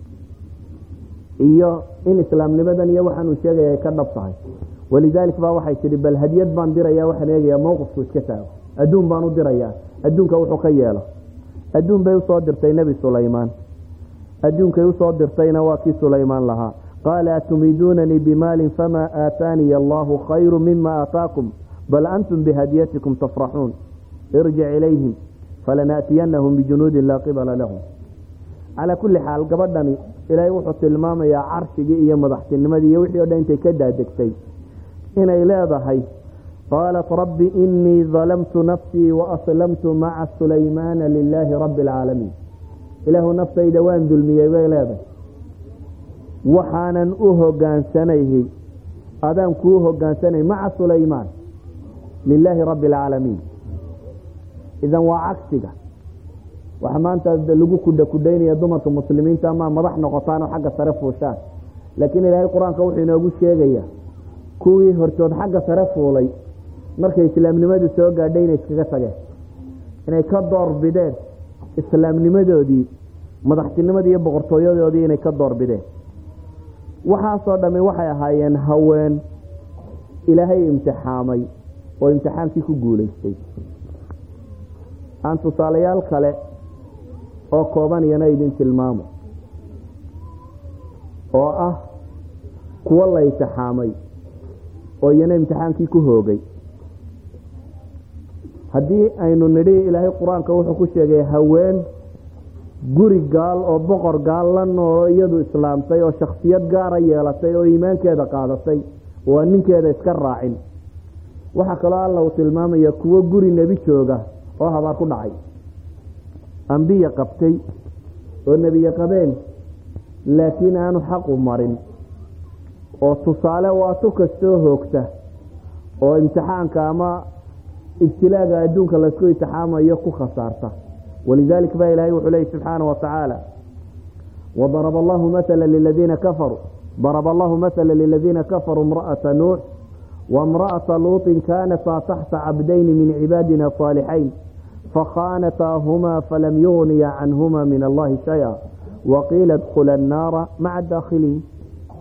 iyo in islaamnimadan iyo waxaan uu sheegaya ay ka dhab tahay walidaalik baa waxay tidhi bal hadiyad baan diraya waxaan eegayaa mowqifku iska taago adduun baan u dirayaa adduunka wuxuu ka yeelo adduun bay usoo dirtay nebi sulaymaan adduunkay usoo dirtayna waa kii sulaymaan lahaa qaala atumiduunanii bimaalin famaa aataaniya allahu khayru mima aataakum bal antum bihadiyatikum tafraxuun irjic ilayhim falanaatiyanahum bijunuudin laa qibala lahum calaa kulli xaal gabadhani ilaahay wuxuu tilmaamayaa carshigii iyo madaxtinimadii iyo wixii o dhan intay ka daadegtay inay leedahay qaalat rabbi inii dalamtu nafsii waaslamtu maca sulaymaana lilaahi rabbi alcaalamiin ilaahu naftayda waan dulmiyey bay leedahay waxaanan u hogaansanayhay adaan kuu hogaansanay maca sulaymaan lilaahi rabbi alcaalamiin idan waa cagsiga waxa maanta lagu kudha kudhaynaya dumarka muslimiinta ama madax noqotaan oo xagga sare fuushaan laakiin ilaahay qur-aanka wuxuu inoogu sheegayaa kuwii hortood xagga sare fuulay markay islaamnimadu soo gaadhay inay iskaga tageen inay ka doorbideen islaamnimadoodii madaxtinimadii iyo boqortooyadoodii inay ka doorbideen waxaasoo dhammi waxay ahaayeen haween ilaahay imtixaamay oo imtixaankii ku guulaystay aan tusaalayaal kale oo kooban iyana idin tilmaamo oo ah kuwo la imtixaamay oo iyana imtixaankii ku hoogay haddii aynu nidhi ilaahay qur-aanka wuxuu ku sheegay haween guri gaal oo boqor gaal la noolo iyadu islaamtay oo shaksiyad gaara yeelatay oo iimaankeeda qaadatay oo aan ninkeeda iska raacin waxaa kaloo alla uu tilmaamaya kuwo guri nebi jooga oo habaar ku dhacay ambiye qabtay oo nebiye qabeen laakiin aanu xaqu marin oo tusaale waa tu kastoo hoogta oo imtixaanka ama ibtilaaga adduunka laysku imtixaamayo ku khasaarta walidalik ba ilahay wuxuu leeyay subxaana wa tacaala wadaraba allahu maala liladiina kafaruu daraba allahu maala liladiina kafaruu imra'ata nuux waimra'ata luuطin kaanataa taxta cabdayni min cibaadina صaalixayn fakhaanataahuma falam yugniya canhuma min allahi shaya waqiila dkula annaara maca daakhiliin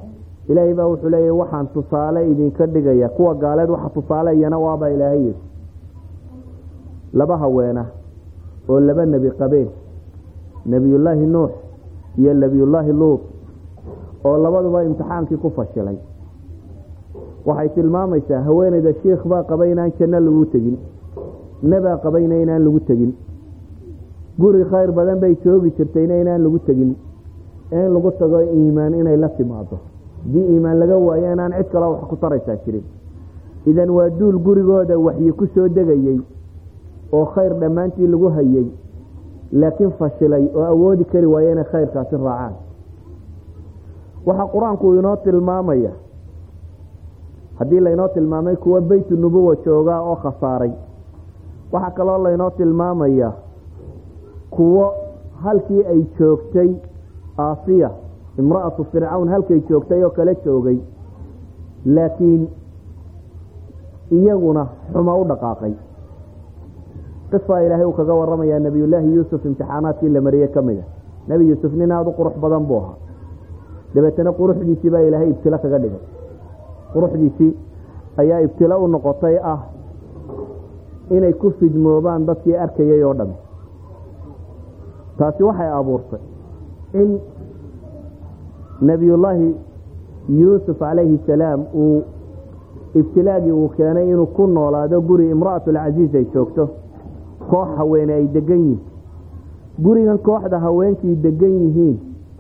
ilaahay baa wuxuu leeyahy waxaan tusaale idinka dhigaya kuwa gaaleed waxa tusaale iyana waabaa ilaahay yidhi laba haweena oo laba nebi qabeen nebiyullaahi nuux iyo nebiyullaahi luut oo labaduba imtixaankii ku fashilay waxay tilmaamaysaa haweeneyda shiikh baa qabay inaan janno lagu tegin nebaa qabayna inaan lagu tegin guri khayr badan bay joogi jirtayna inaan lagu tegin in lagu tago iimaan inay la timaado haddii iimaan laga waayo inaan cid kaloo wax ku taraysaa jirin idan waa duul gurigooda waxyi ku soo degayey oo khayr dhammaantii lagu hayey laakiin fashilay oo awoodi kari waaye inay khayrkaasi raacaan waxaa qur-aanku inoo tilmaamaya haddii laynoo tilmaamay kuwa beytu nubuwa joogaa oo khasaaray waxaa kaloo laynoo tilmaamaya kuwo halkii ay joogtay aasiya imra'atu fircawn halkay joogtay oo kala joogay laakiin iyaguna xumo u dhaqaaqay qisa ilaahay uu kaga waramayaa nebiyullaahi yuusuf imtixaanaadkii la mariyey ka mid a nebi yuusuf nin aada u qurux badan buu ahaa dabeetana quruxdiisii baa ilaahay ibtilo kaga dhigay quruxdiisii ayaa ibtilo u noqotay ah inay ku fidmoobaan dadkii arkayay oo dhami taasi waxay abuurtay in nebiyullaahi yuusuf calayhi salaam uu ibtilaagii uu keenay inuu ku noolaado guri imra'atulcasiis ay joogto koox haweene ay degan yihiin gurigan kooxda haweenkii degan yihiin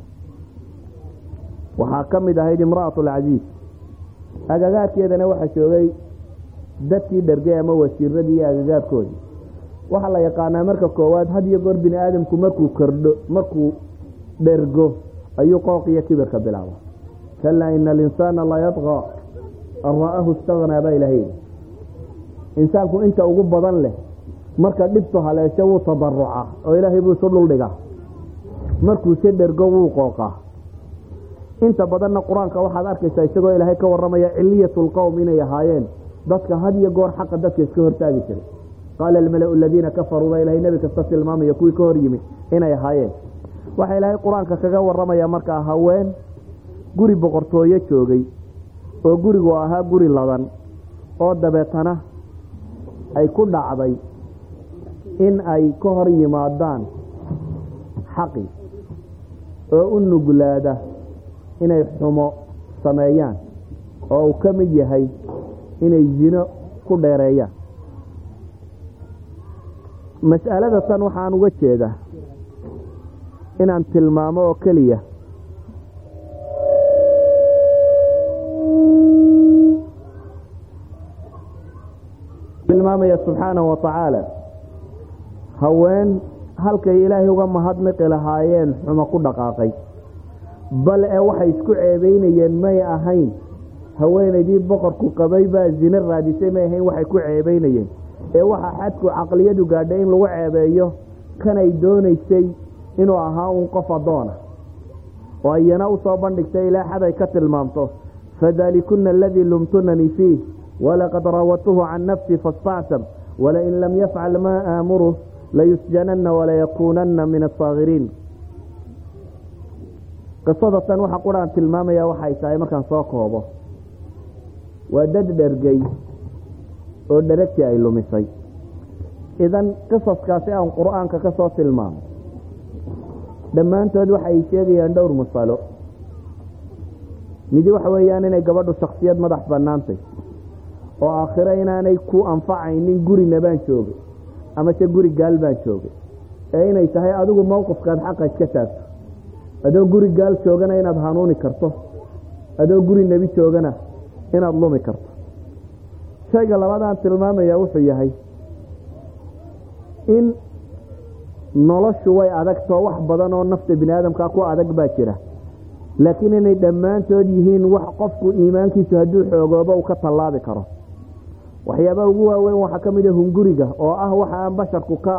waxaa ka mid ahayd imra'atulcasiis agagaarkeedana waxaa joogay dadkii dhergay ama wasiiradii iyo agagaarkoodii waxaa la yaqaanaa marka koowaad had iyo goor bini aadamku markuu kordho markuu dhergo ayuu qooq iyo kibirka bilaaba kalaa ina alinsaana la yadqa an ra'ahu istagnaa baa ilahay insaanku inta ugu badan leh marka dhibtu haleesho wuu tadaruca oo ilaahay buu isu dhuldhigaa markuuse dhergo wuu qooqaa inta badanna qur-aanka waxaad arkaysaa isagoo ilaahay ka waramaya ciliyatu lqowm inay ahaayeen dadka had iyo goor xaqa dadka iska hortaagi jiray qaala almalau aladiina kafaruu baa ilahay nebi kasta tilmaamaya kuwii ka hor yimi inay ahaayeen waxaa ilaahay qur-aanka kaga waramaya markaa haween guri boqortooyo joogay oo gurigu ahaa guri ladan oo dabeetana ay ku dhacday in ay ka hor yimaadaan xaqi oo u nuglaada inay xumo sameeyaan oo uu ka mid yahay inay zino ku dheereeyaan mas'alada tan waxaan uga jeedaa inaan tilmaamo oo keliya tilmaamaya subxaanahu wa tacaala haween halkay ilaahay uga mahadnaqi lahaayeen xumo ku dhaqaaqay bal ee waxay isku ceebeynayeen may ahayn haweenaydii boqorku qabay baa zine raadisay may ahayn waxay ku ceebeynayeen ee waxaa xadku caqliyadu gaadhay in lagu ceebeeyo kanay doonaysay inuu ahaa uun qof addoona oo ayana u soo bandhigtay ilaa xaday ka tilmaamto fadaalikuna aladii lumtunanii fiih walaqad raawatuhu can nafsi faاstactam walain lam yafcal maa aamuruh layusjanana walayakuunana min asaakiriin qisada tan waxa quraan tilmaamaya waxay tahay markaan soo koobo waa dad dhergay oo dheragtii ay lumisay idan qisaskaasi aan qur-aanka ka soo tilmaamo dhammaantood waxay sheegayaan dhowr masalo midi waxa weeyaan inay gabadhu shaksiyad madax bannaantay oo aakhiro inaanay ku anfacaynin gurina baan joogay amase guri gaal baan joogay ee inay tahay adigu mowqifkaad xaqa iska taagto adoo guri gaal joogana inaad hanuuni karto adoo guri nebi joogana inaad lumi karto shayga labadaan tilmaamaya wuxuu yahay in noloshu way adagtoo wax badan oo nafta bini aadamkaa ku adag baa jira laakiin inay dhammaantood yihiin wax qofku iimaankiisu hadduu xoogoobo uu ka tallaabi karo waxyaabaha ugu waaweyn waxaa ka mid a hunguriga oo ah waxa aan basharku ka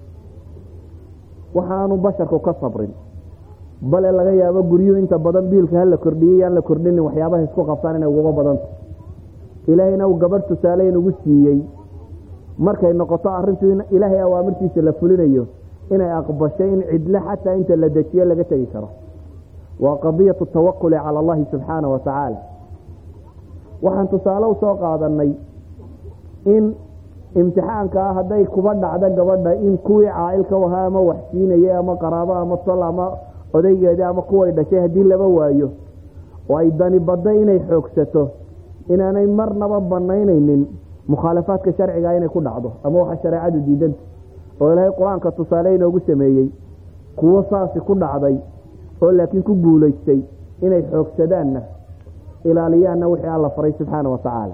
waxa aanu basharku ka sabrin bale laga yaabo guryuhu inta badan biilka hala kordhiyey yaan la kordhinin waxyaabaha isku qabtaan inay uguga badanta ilaahayna uu gabadh tusaaleyn ugu siiyey markay noqoto arrintu in ilaahay awaamirtiisa la fulinayo inay aqbashay in cidle xataa inta la dejiyo laga tegi karo waa qadiyatu tawakuli cala allahi subxaana wa tacaala waxaan tusaale usoo qaadanay in imtixaanka ah hadday kuba dhacdo gabadha in kuwii caailka ahaa ama wax siinayay ama qaraabo ama tol ama odaygeedi ama kuway dhashay haddii laba waayo oo ay dani badda inay xoogsato inaanay marnaba banaynaynin mukhaalafaadka sharciga inay ku dhacdo ama waxa shareecadu diidanta oo ilaahay qur-aanka tusaale inoogu sameeyey kuwo saasi ku dhacday oo laakiin ku guulaystay inay xoogsadaanna ilaaliyaanna wixii alla faray subxaana wa tacaala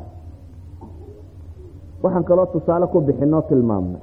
waxaan kaloo tusaale ku bixinoo tilmaamnay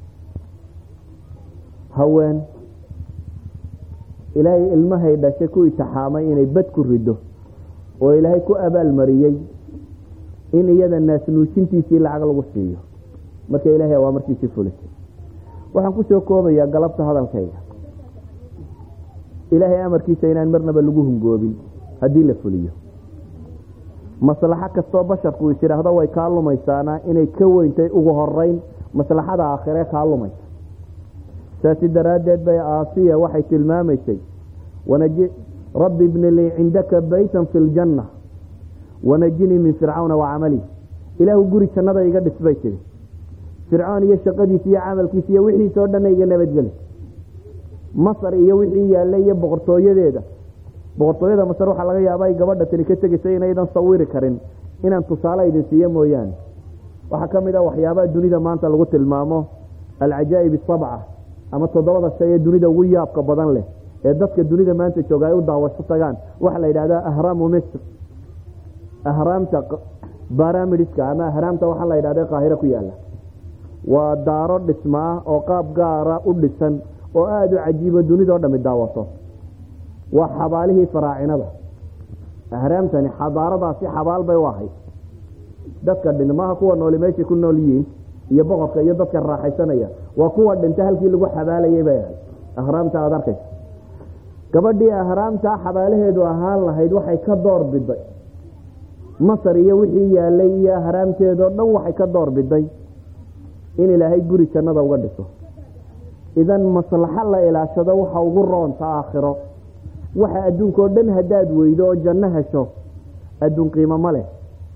haween ilaahay ilmahay dhashay ku itixaamay inay bad ku rido oo ilaahay ku abaalmariyey in iyada naasnuujintiisii lacag lagu siiyo marka ilaahay waa markiisii fulisay waxaan kusoo koobayaa galabta hadalkayga ilaahay amarkiisa inaan marnaba lagu hungoobin haddii la fuliyo maslaxo kastoo basharku is idhaahdo way kaa lumaysaana inay ka weyntay ugu horeyn maslaxada aakhire kaa lumaysa saasi daraaddeed bay aasiya waxay tilmaamaysay rabbi ibni lii cindaka baytan fi ljanna wanajinii min fircawna wa camalihi ilaahu guri jannada iga dhis bay tiri fircoon iyo shaqadiisa iyo camalkiisa iyo wixiisa oo dhanna iga nabadgeli masar iyo wixii yaallay iyo boqortooyadeeda boqortooyada masar waxaa laga yaaba ay gabadha tani ka tegaysa inaydan sawiri karin inaan tusaale idin siiyo mooyaane waxaa ka mid ah waxyaabaha dunida maanta lagu tilmaamo alcajaa'ib asabca ama toddobada shay ee dunida ugu yaabka badan leh ee dadka dunida maanta jooga ay u daawasho tagaan waxaa la yidhahdaa ahraamu misr ahraamta baramidska ama ahraamta waxaa la yidhahda qaahiro ku yaala waa daaro dhismaa oo qaab gaara u dhisan oo aada u cajiibo dunidao dhami daawato waa xabaalihii faraacinada ahraamtani xadaaradaasi xabaal bay u ahayd dadka dhinmaha kuwa nooli meeshay ku nool yihiin iyo boqorka iyo dadka raaxaysanaya waa kuwa dhinta halkii lagu xabaalayay bay ahayd ahraamta aada arkaysa gabadhii ahraamtaa xabaalaheedu ahaan lahayd waxay ka door biday masar iyo wixii yaalay iyo ahraamteedoo dhan waxay ka door biday in ilaahay guri jannada uga dhiso idan maslaxo la ilaashado waxa ugu roonta aakhiro waxa adduunka oo dhan haddaad weydo oo janno hesho adduun qiimo ma leh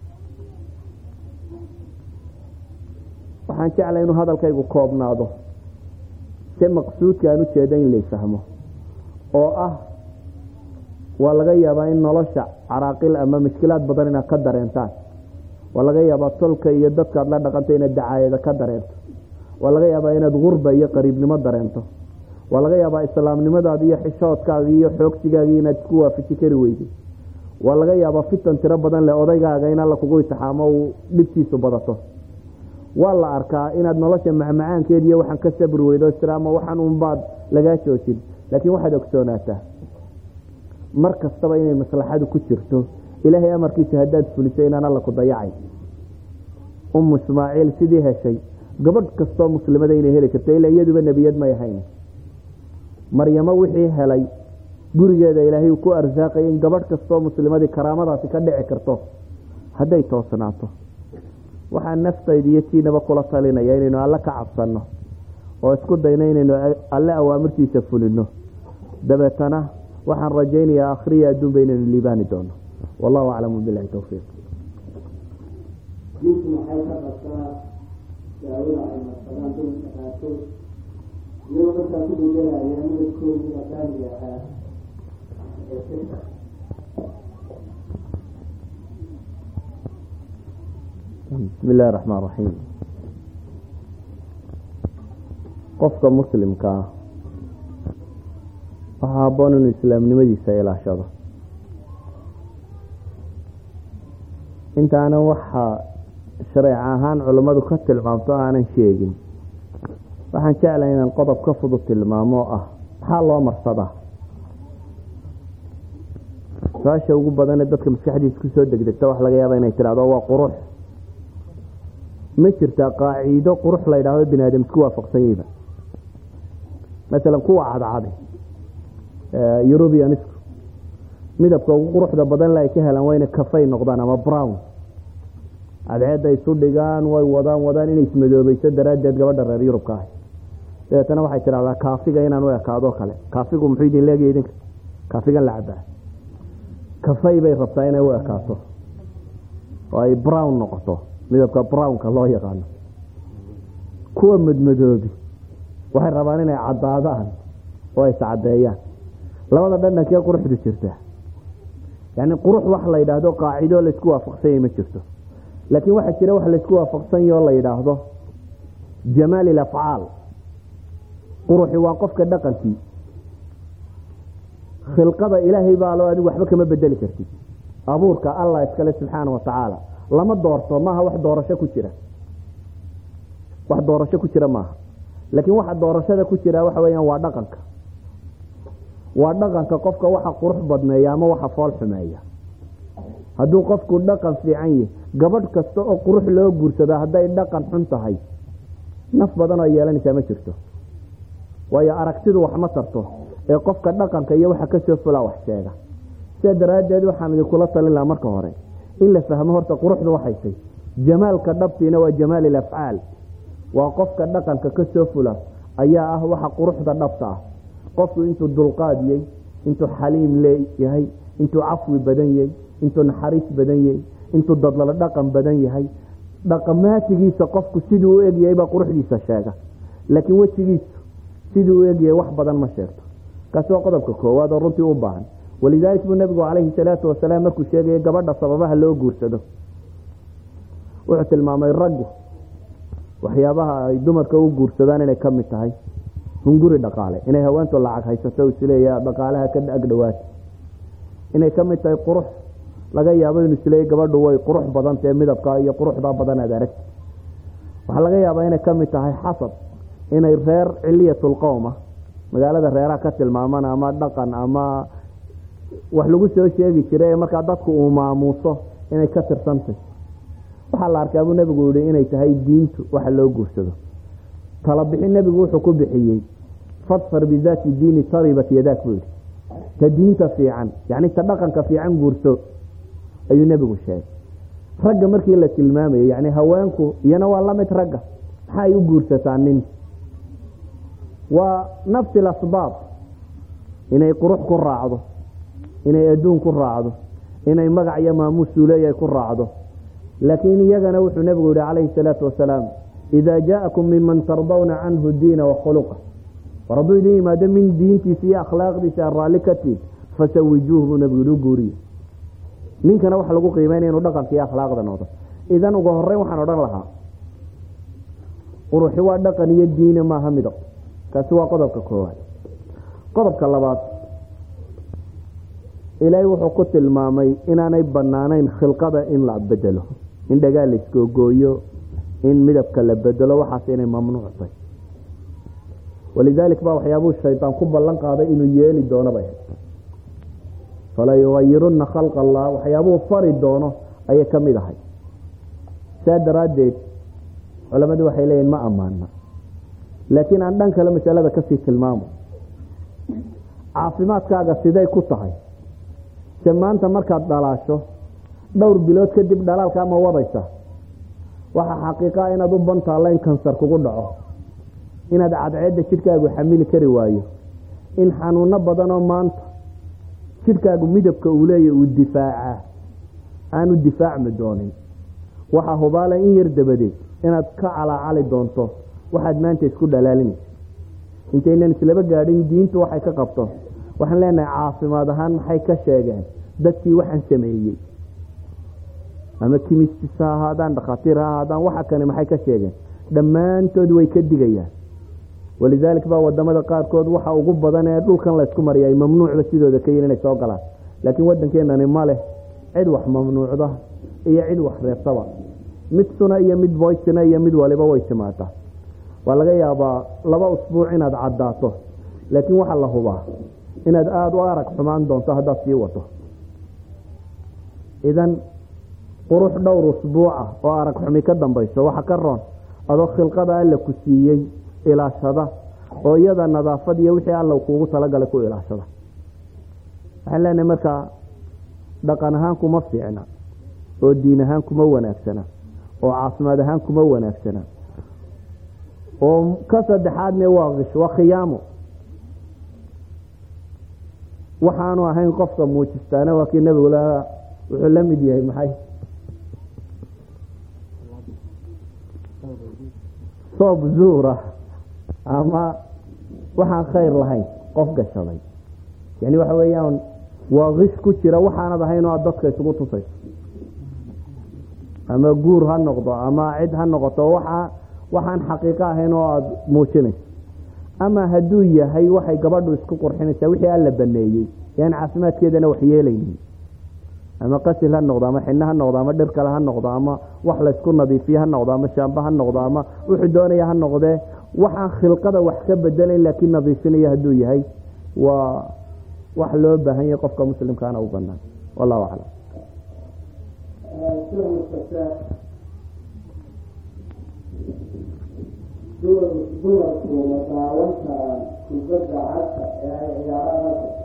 waxaan jeclay inuu hadalkaygu koobnaado se maqsuudka aan ujeeda in laysfahmo oo ah waa laga yaabaa in nolosha caraaqil ama mushkilaad badan inaad ka dareentaan waa laga yaabaa tolka iyo dadkaad la dhaqanta inaad dacaayada ka dareento waa laga yaabaa inaad gurba iyo qariibnimo dareento waa laga yaabaa islaamnimadaadi iyo xishoodkaagi iyo xoogsigaagii inaad isku waafaji kari weyday waa laga yaabaa fitan tiro badan leh odaygaaga in alla kugu itixaamo uu dhibtiisu badato waa la arkaa inaad nolosha macmacaankeed iyo waxaan ka sabri weydo istiraama waxaan unbaad lagaa joojin laakiin waxaad ogsoonaataa mar kastaba inay maslaxadu ku jirto ilaahay amarkiisa haddaad fuliso inaan alla ku dayacay umu ismaaciil sidii heshay gabadh kastoo muslimada inay heli karto ilaa iyaduba nebiyad may ahayn maryamo wixii helay gurigeeda ilaahay ku arsaaqay in gabadh kastoo muslimadii karaamadaasi ka dhici karto hadday toosnaato waxaa naftayda iyo tiinaba kula talinaya inaynu alle ka cabsanno oo isku dayno inaynu alle awaamirtiisa fulino dabeetana waxaan rajaynayaa akhriya adduunba inaynu liibaani doono wallahu aclamu bilahi towfiiq ninku maxay ka qabtaa daawada ay marsadaan dumarka qaarkood iyagoo markaa ku bedelaya midabkoodii aqaaniga ahaa ee sirka bismi illahi raxmaan raxiim qofka muslimka ah waxaa haboon inuu islaamnimadiisa ilaashado intaana waxaa shareec ahaan culammadu ka tilmaamto aanan sheegin waxaan jeclahay inaan qodob ka fudud tilmaamo oo ah maxaa loo marsadaa su-aasha ugu badanee dadka maskaxdiisa kusoo degdegta waxa laga yaaba inay tidhahdo waa qurux ma jirtaa qaaciido qurux la yidhaahdo bini aadam isku waafaqsan yihiba masalan kuwa cadcade eurubianisku midabka ugu quruxda badan le ay ka helaan waa inay kafay noqdaan ama brown cadceedda isu dhigaan way wadaan wadaan inay ismadoobayso daraaddeed gabadha reer yurubka ahay dabeetana waxay tidhahdaa kaafiga inaan u ekaado kale kaafigu muxuu idin leegaya idinka kaafigan la cabaa kafay bay rabtaa inay u ekaato oo ay brown noqoto midabka brownka loo yaqaano kuwa madmadoobi waxay rabaan inay caddaadaan oo ay iscadeeyaan labada dhandhankee quruxdu jirta yani qurux wax la yidhaahdo qaacido laysku waafaqsanya ma jirto laakiin waxaa jira wax laysku waafaqsanya oo la yidhaahdo jamaal ilafcaal quruxi waa qofka dhaqankii khilqada ilaahay baa loo adigu waxba kama bedeli kartid abuurka allah iskale subxaana watacaala lama doorto maaha wax doorasho ku jira wax doorasho ku jira maaha laakiin waxa doorashada ku jira waxa weyaan waa dhaqanka waa dhaqanka qofka waxa qurux badneeya ama waxa fool xumeeya hadduu qofku dhaqan fiican yahi gabadh kasta oo qurux loo guursado hadday dhaqan xun tahay naf badan oo yeelanaysaa ma jirto waayo aragtidu wax ma tarto ee qofka dhaqanka iyo waxa kasoo fulaa wax sheega sidaa daraaddeed waxaan idinkula talin lahaa marka hore in la fahmo horta quruxdu waxaysay jamaalka dhabtiina waa jamaal ilafcaal waa qofka dhaqanka kasoo fula ayaa ah waxa quruxda dhabta ah qofku intuu dulqaadiyey intuu xaliim leeyahay intuu cafwi badan yahay intuu naxariis badan yahay intuu dadlalo dhaqan badan yahay dhaqamaatigiisa qofku siduu u egyahay baa quruxdiisa sheega laakiin wejigiisu siduu u egyahay wax badan ma sheegto kaasi waa qodobka koowaad oo runtii u baahan walidaalik buu nabigu calayhi salaatu wasalaam markuu sheegaya gabadha sababaha loo guursado wuxuu tilmaamay raggu waxyaabaha ay dumarka u guursadaan inay kamid tahay hunguri dhaqaale inay haweentu lacag haysato isleeya dhaqaalaha ka agdhawaata inay kamid tahay qurux laga yaabo inu isleeya gabadhu way qurux badantae midabka iyo quruxda badan aad aragti waxaa laga yaabaa inay kamid tahay xasab inay reer ciliyatulqowma magaalada reeraha ka tilmaaman ama dhaqan ama wax lagu soo sheegi jiray markaa dadku uu maamuuso inay ka tirsantay waxaa la arkaa buu nebigu yihi inay tahay diintu waxa loo guursado tala bixin nebigu wuxuu ku bixiyey fadfar bidaati diini taribat yadaak buu yihi ta diinta fiican yani ta dhaqanka fiican guurso ayuu nebigu sheegay ragga markii la tilmaamayay yani haweenku iyana waa lamid ragga maxaa ay u guursataa nin waa nafsi lasbaab inay qurux ku raacdo inay adduun ku raacdo inay magac iyo maamuusuu leeyahay ku raacdo laakiin iyagana wuxuu nebigu yihi calayhi salaatu wasalaam idaa jaa'akum miman tardawna canhu diina wakhuluqa war hadduu idin yimaado min diintiisa iyo akhlaaqdiisa aan raalli ka tiin fasawijuuh buu nebigu yihi u guuriye ninkana waxa lagu qiimeynaya inuu dhaqanka iyo akhlaaqda noqdo idan uga horeyn waxaan odhan lahaa quruxi waa dhaqan iyo diina maaha midab kaasi waa qodobka koowaad qodobka labaad ilaahay wuxuu ku tilmaamay inaanay banaanayn khilqada in la bedelo in dhagaa la iskoogooyo in midabka la bedelo waxaas inay mamnuuctay walidaalik baa waxyaabuu shaydaan ku ballan qaaday inuu yeeli doono bay fala yugayiruna khalqa allah waxyaabuu fari doono ayay ka mid ahay saa daraaddeed culamadu waxay leeyihin ma ammaana laakiin aan dhan kale masalada kasii tilmaamo caafimaadkaaga siday ku tahay se maanta markaad dhalaasho dhowr bilood kadib dhalaalkaa ma wadaysa waxaa xaqiiqaa inaad u bantaalla in kansar kugu dhaco inaad cadceedda jidhkaagu xamili kari waayo in xanuuno badanoo maanta jidhkaagu midabka uu leeya uu difaacaa aanu difaacmi doonin waxaa hubaala in yar dabadeed inaad ka calaacali doonto waxaad maanta isku dhalaalinaysa intaynan islaba gaadhin diintu waxay ka qabto waxaan leenahay caafimaad ahaan maxay ka sheegeen dadkii waxaan sameeyey ama kimistis ha ahaadaan dhakhaatiir ha ahaadaan waxa kane maxay ka sheegeen dhammaantood way ka digayaan walidaalik baa wadamada qaarkood waxa ugu badan ee dhulkan laysku mariya ay mamnuucba sidooda ka yihin inay soo galaan laakiin waddankeenani ma leh cid wax mamnuucda iyo cid wax reebtaba mid suna iyo mid boysina iyo mid waliba way timaataa waa laga yaabaa laba usbuuc inaad caddaato laakiin waxaa la hubaa inaad aada u arag xumaan doonto haddaad sii wato idan qurux dhowr usbuuca oo arag xumi ka dambayso waxa ka roon adoo khilqada alla ku siiyey ilaashada oo iyada nadaafad iyo wixii alla kuugu talagalay ku ilaashada waxaan leenahay markaa dhaqan ahaan kuma fiicna oo diin ahaan kuma wanaagsana oo caafimaad ahaan kuma wanaagsana oo ka saddexaadne waa kish waa khiyaamo waxaanu ahayn qofka muujistaana waa kii nebigu la wuxuu la mid yahay maxay soob zuura ama waxaan khayr lahayn qof gashaday yani waxa weeyaan waa kish ku jira waxaanad ahayn oo aad dadka isugu tusayso ama guur ha noqdo ama cid ha noqoto waxa waxaan xaqiiqo ahayn oo aada muujinayso ama hadduu yahay waxay gabadhu isku qurxinaysaa wixii alla baneeyey yaan caafimaadkeedana wax yeelaynin ama qasil ha noqdo ama xino ha noqdo ama dhir kale ha noqdo ama wax laysku nadiifiye ha noqdo ama shaamba ha noqdo ama wuxuu doonaya ha noqdee waxaan khilqada wax ka bedelayn laakiin nadiifinaya hadduu yahay waa wax loo baahan yahay qofka muslimkaana u banaan wallahu aclam dumarku ma daawan karaan kubadda cagta ee ay ciyaaraan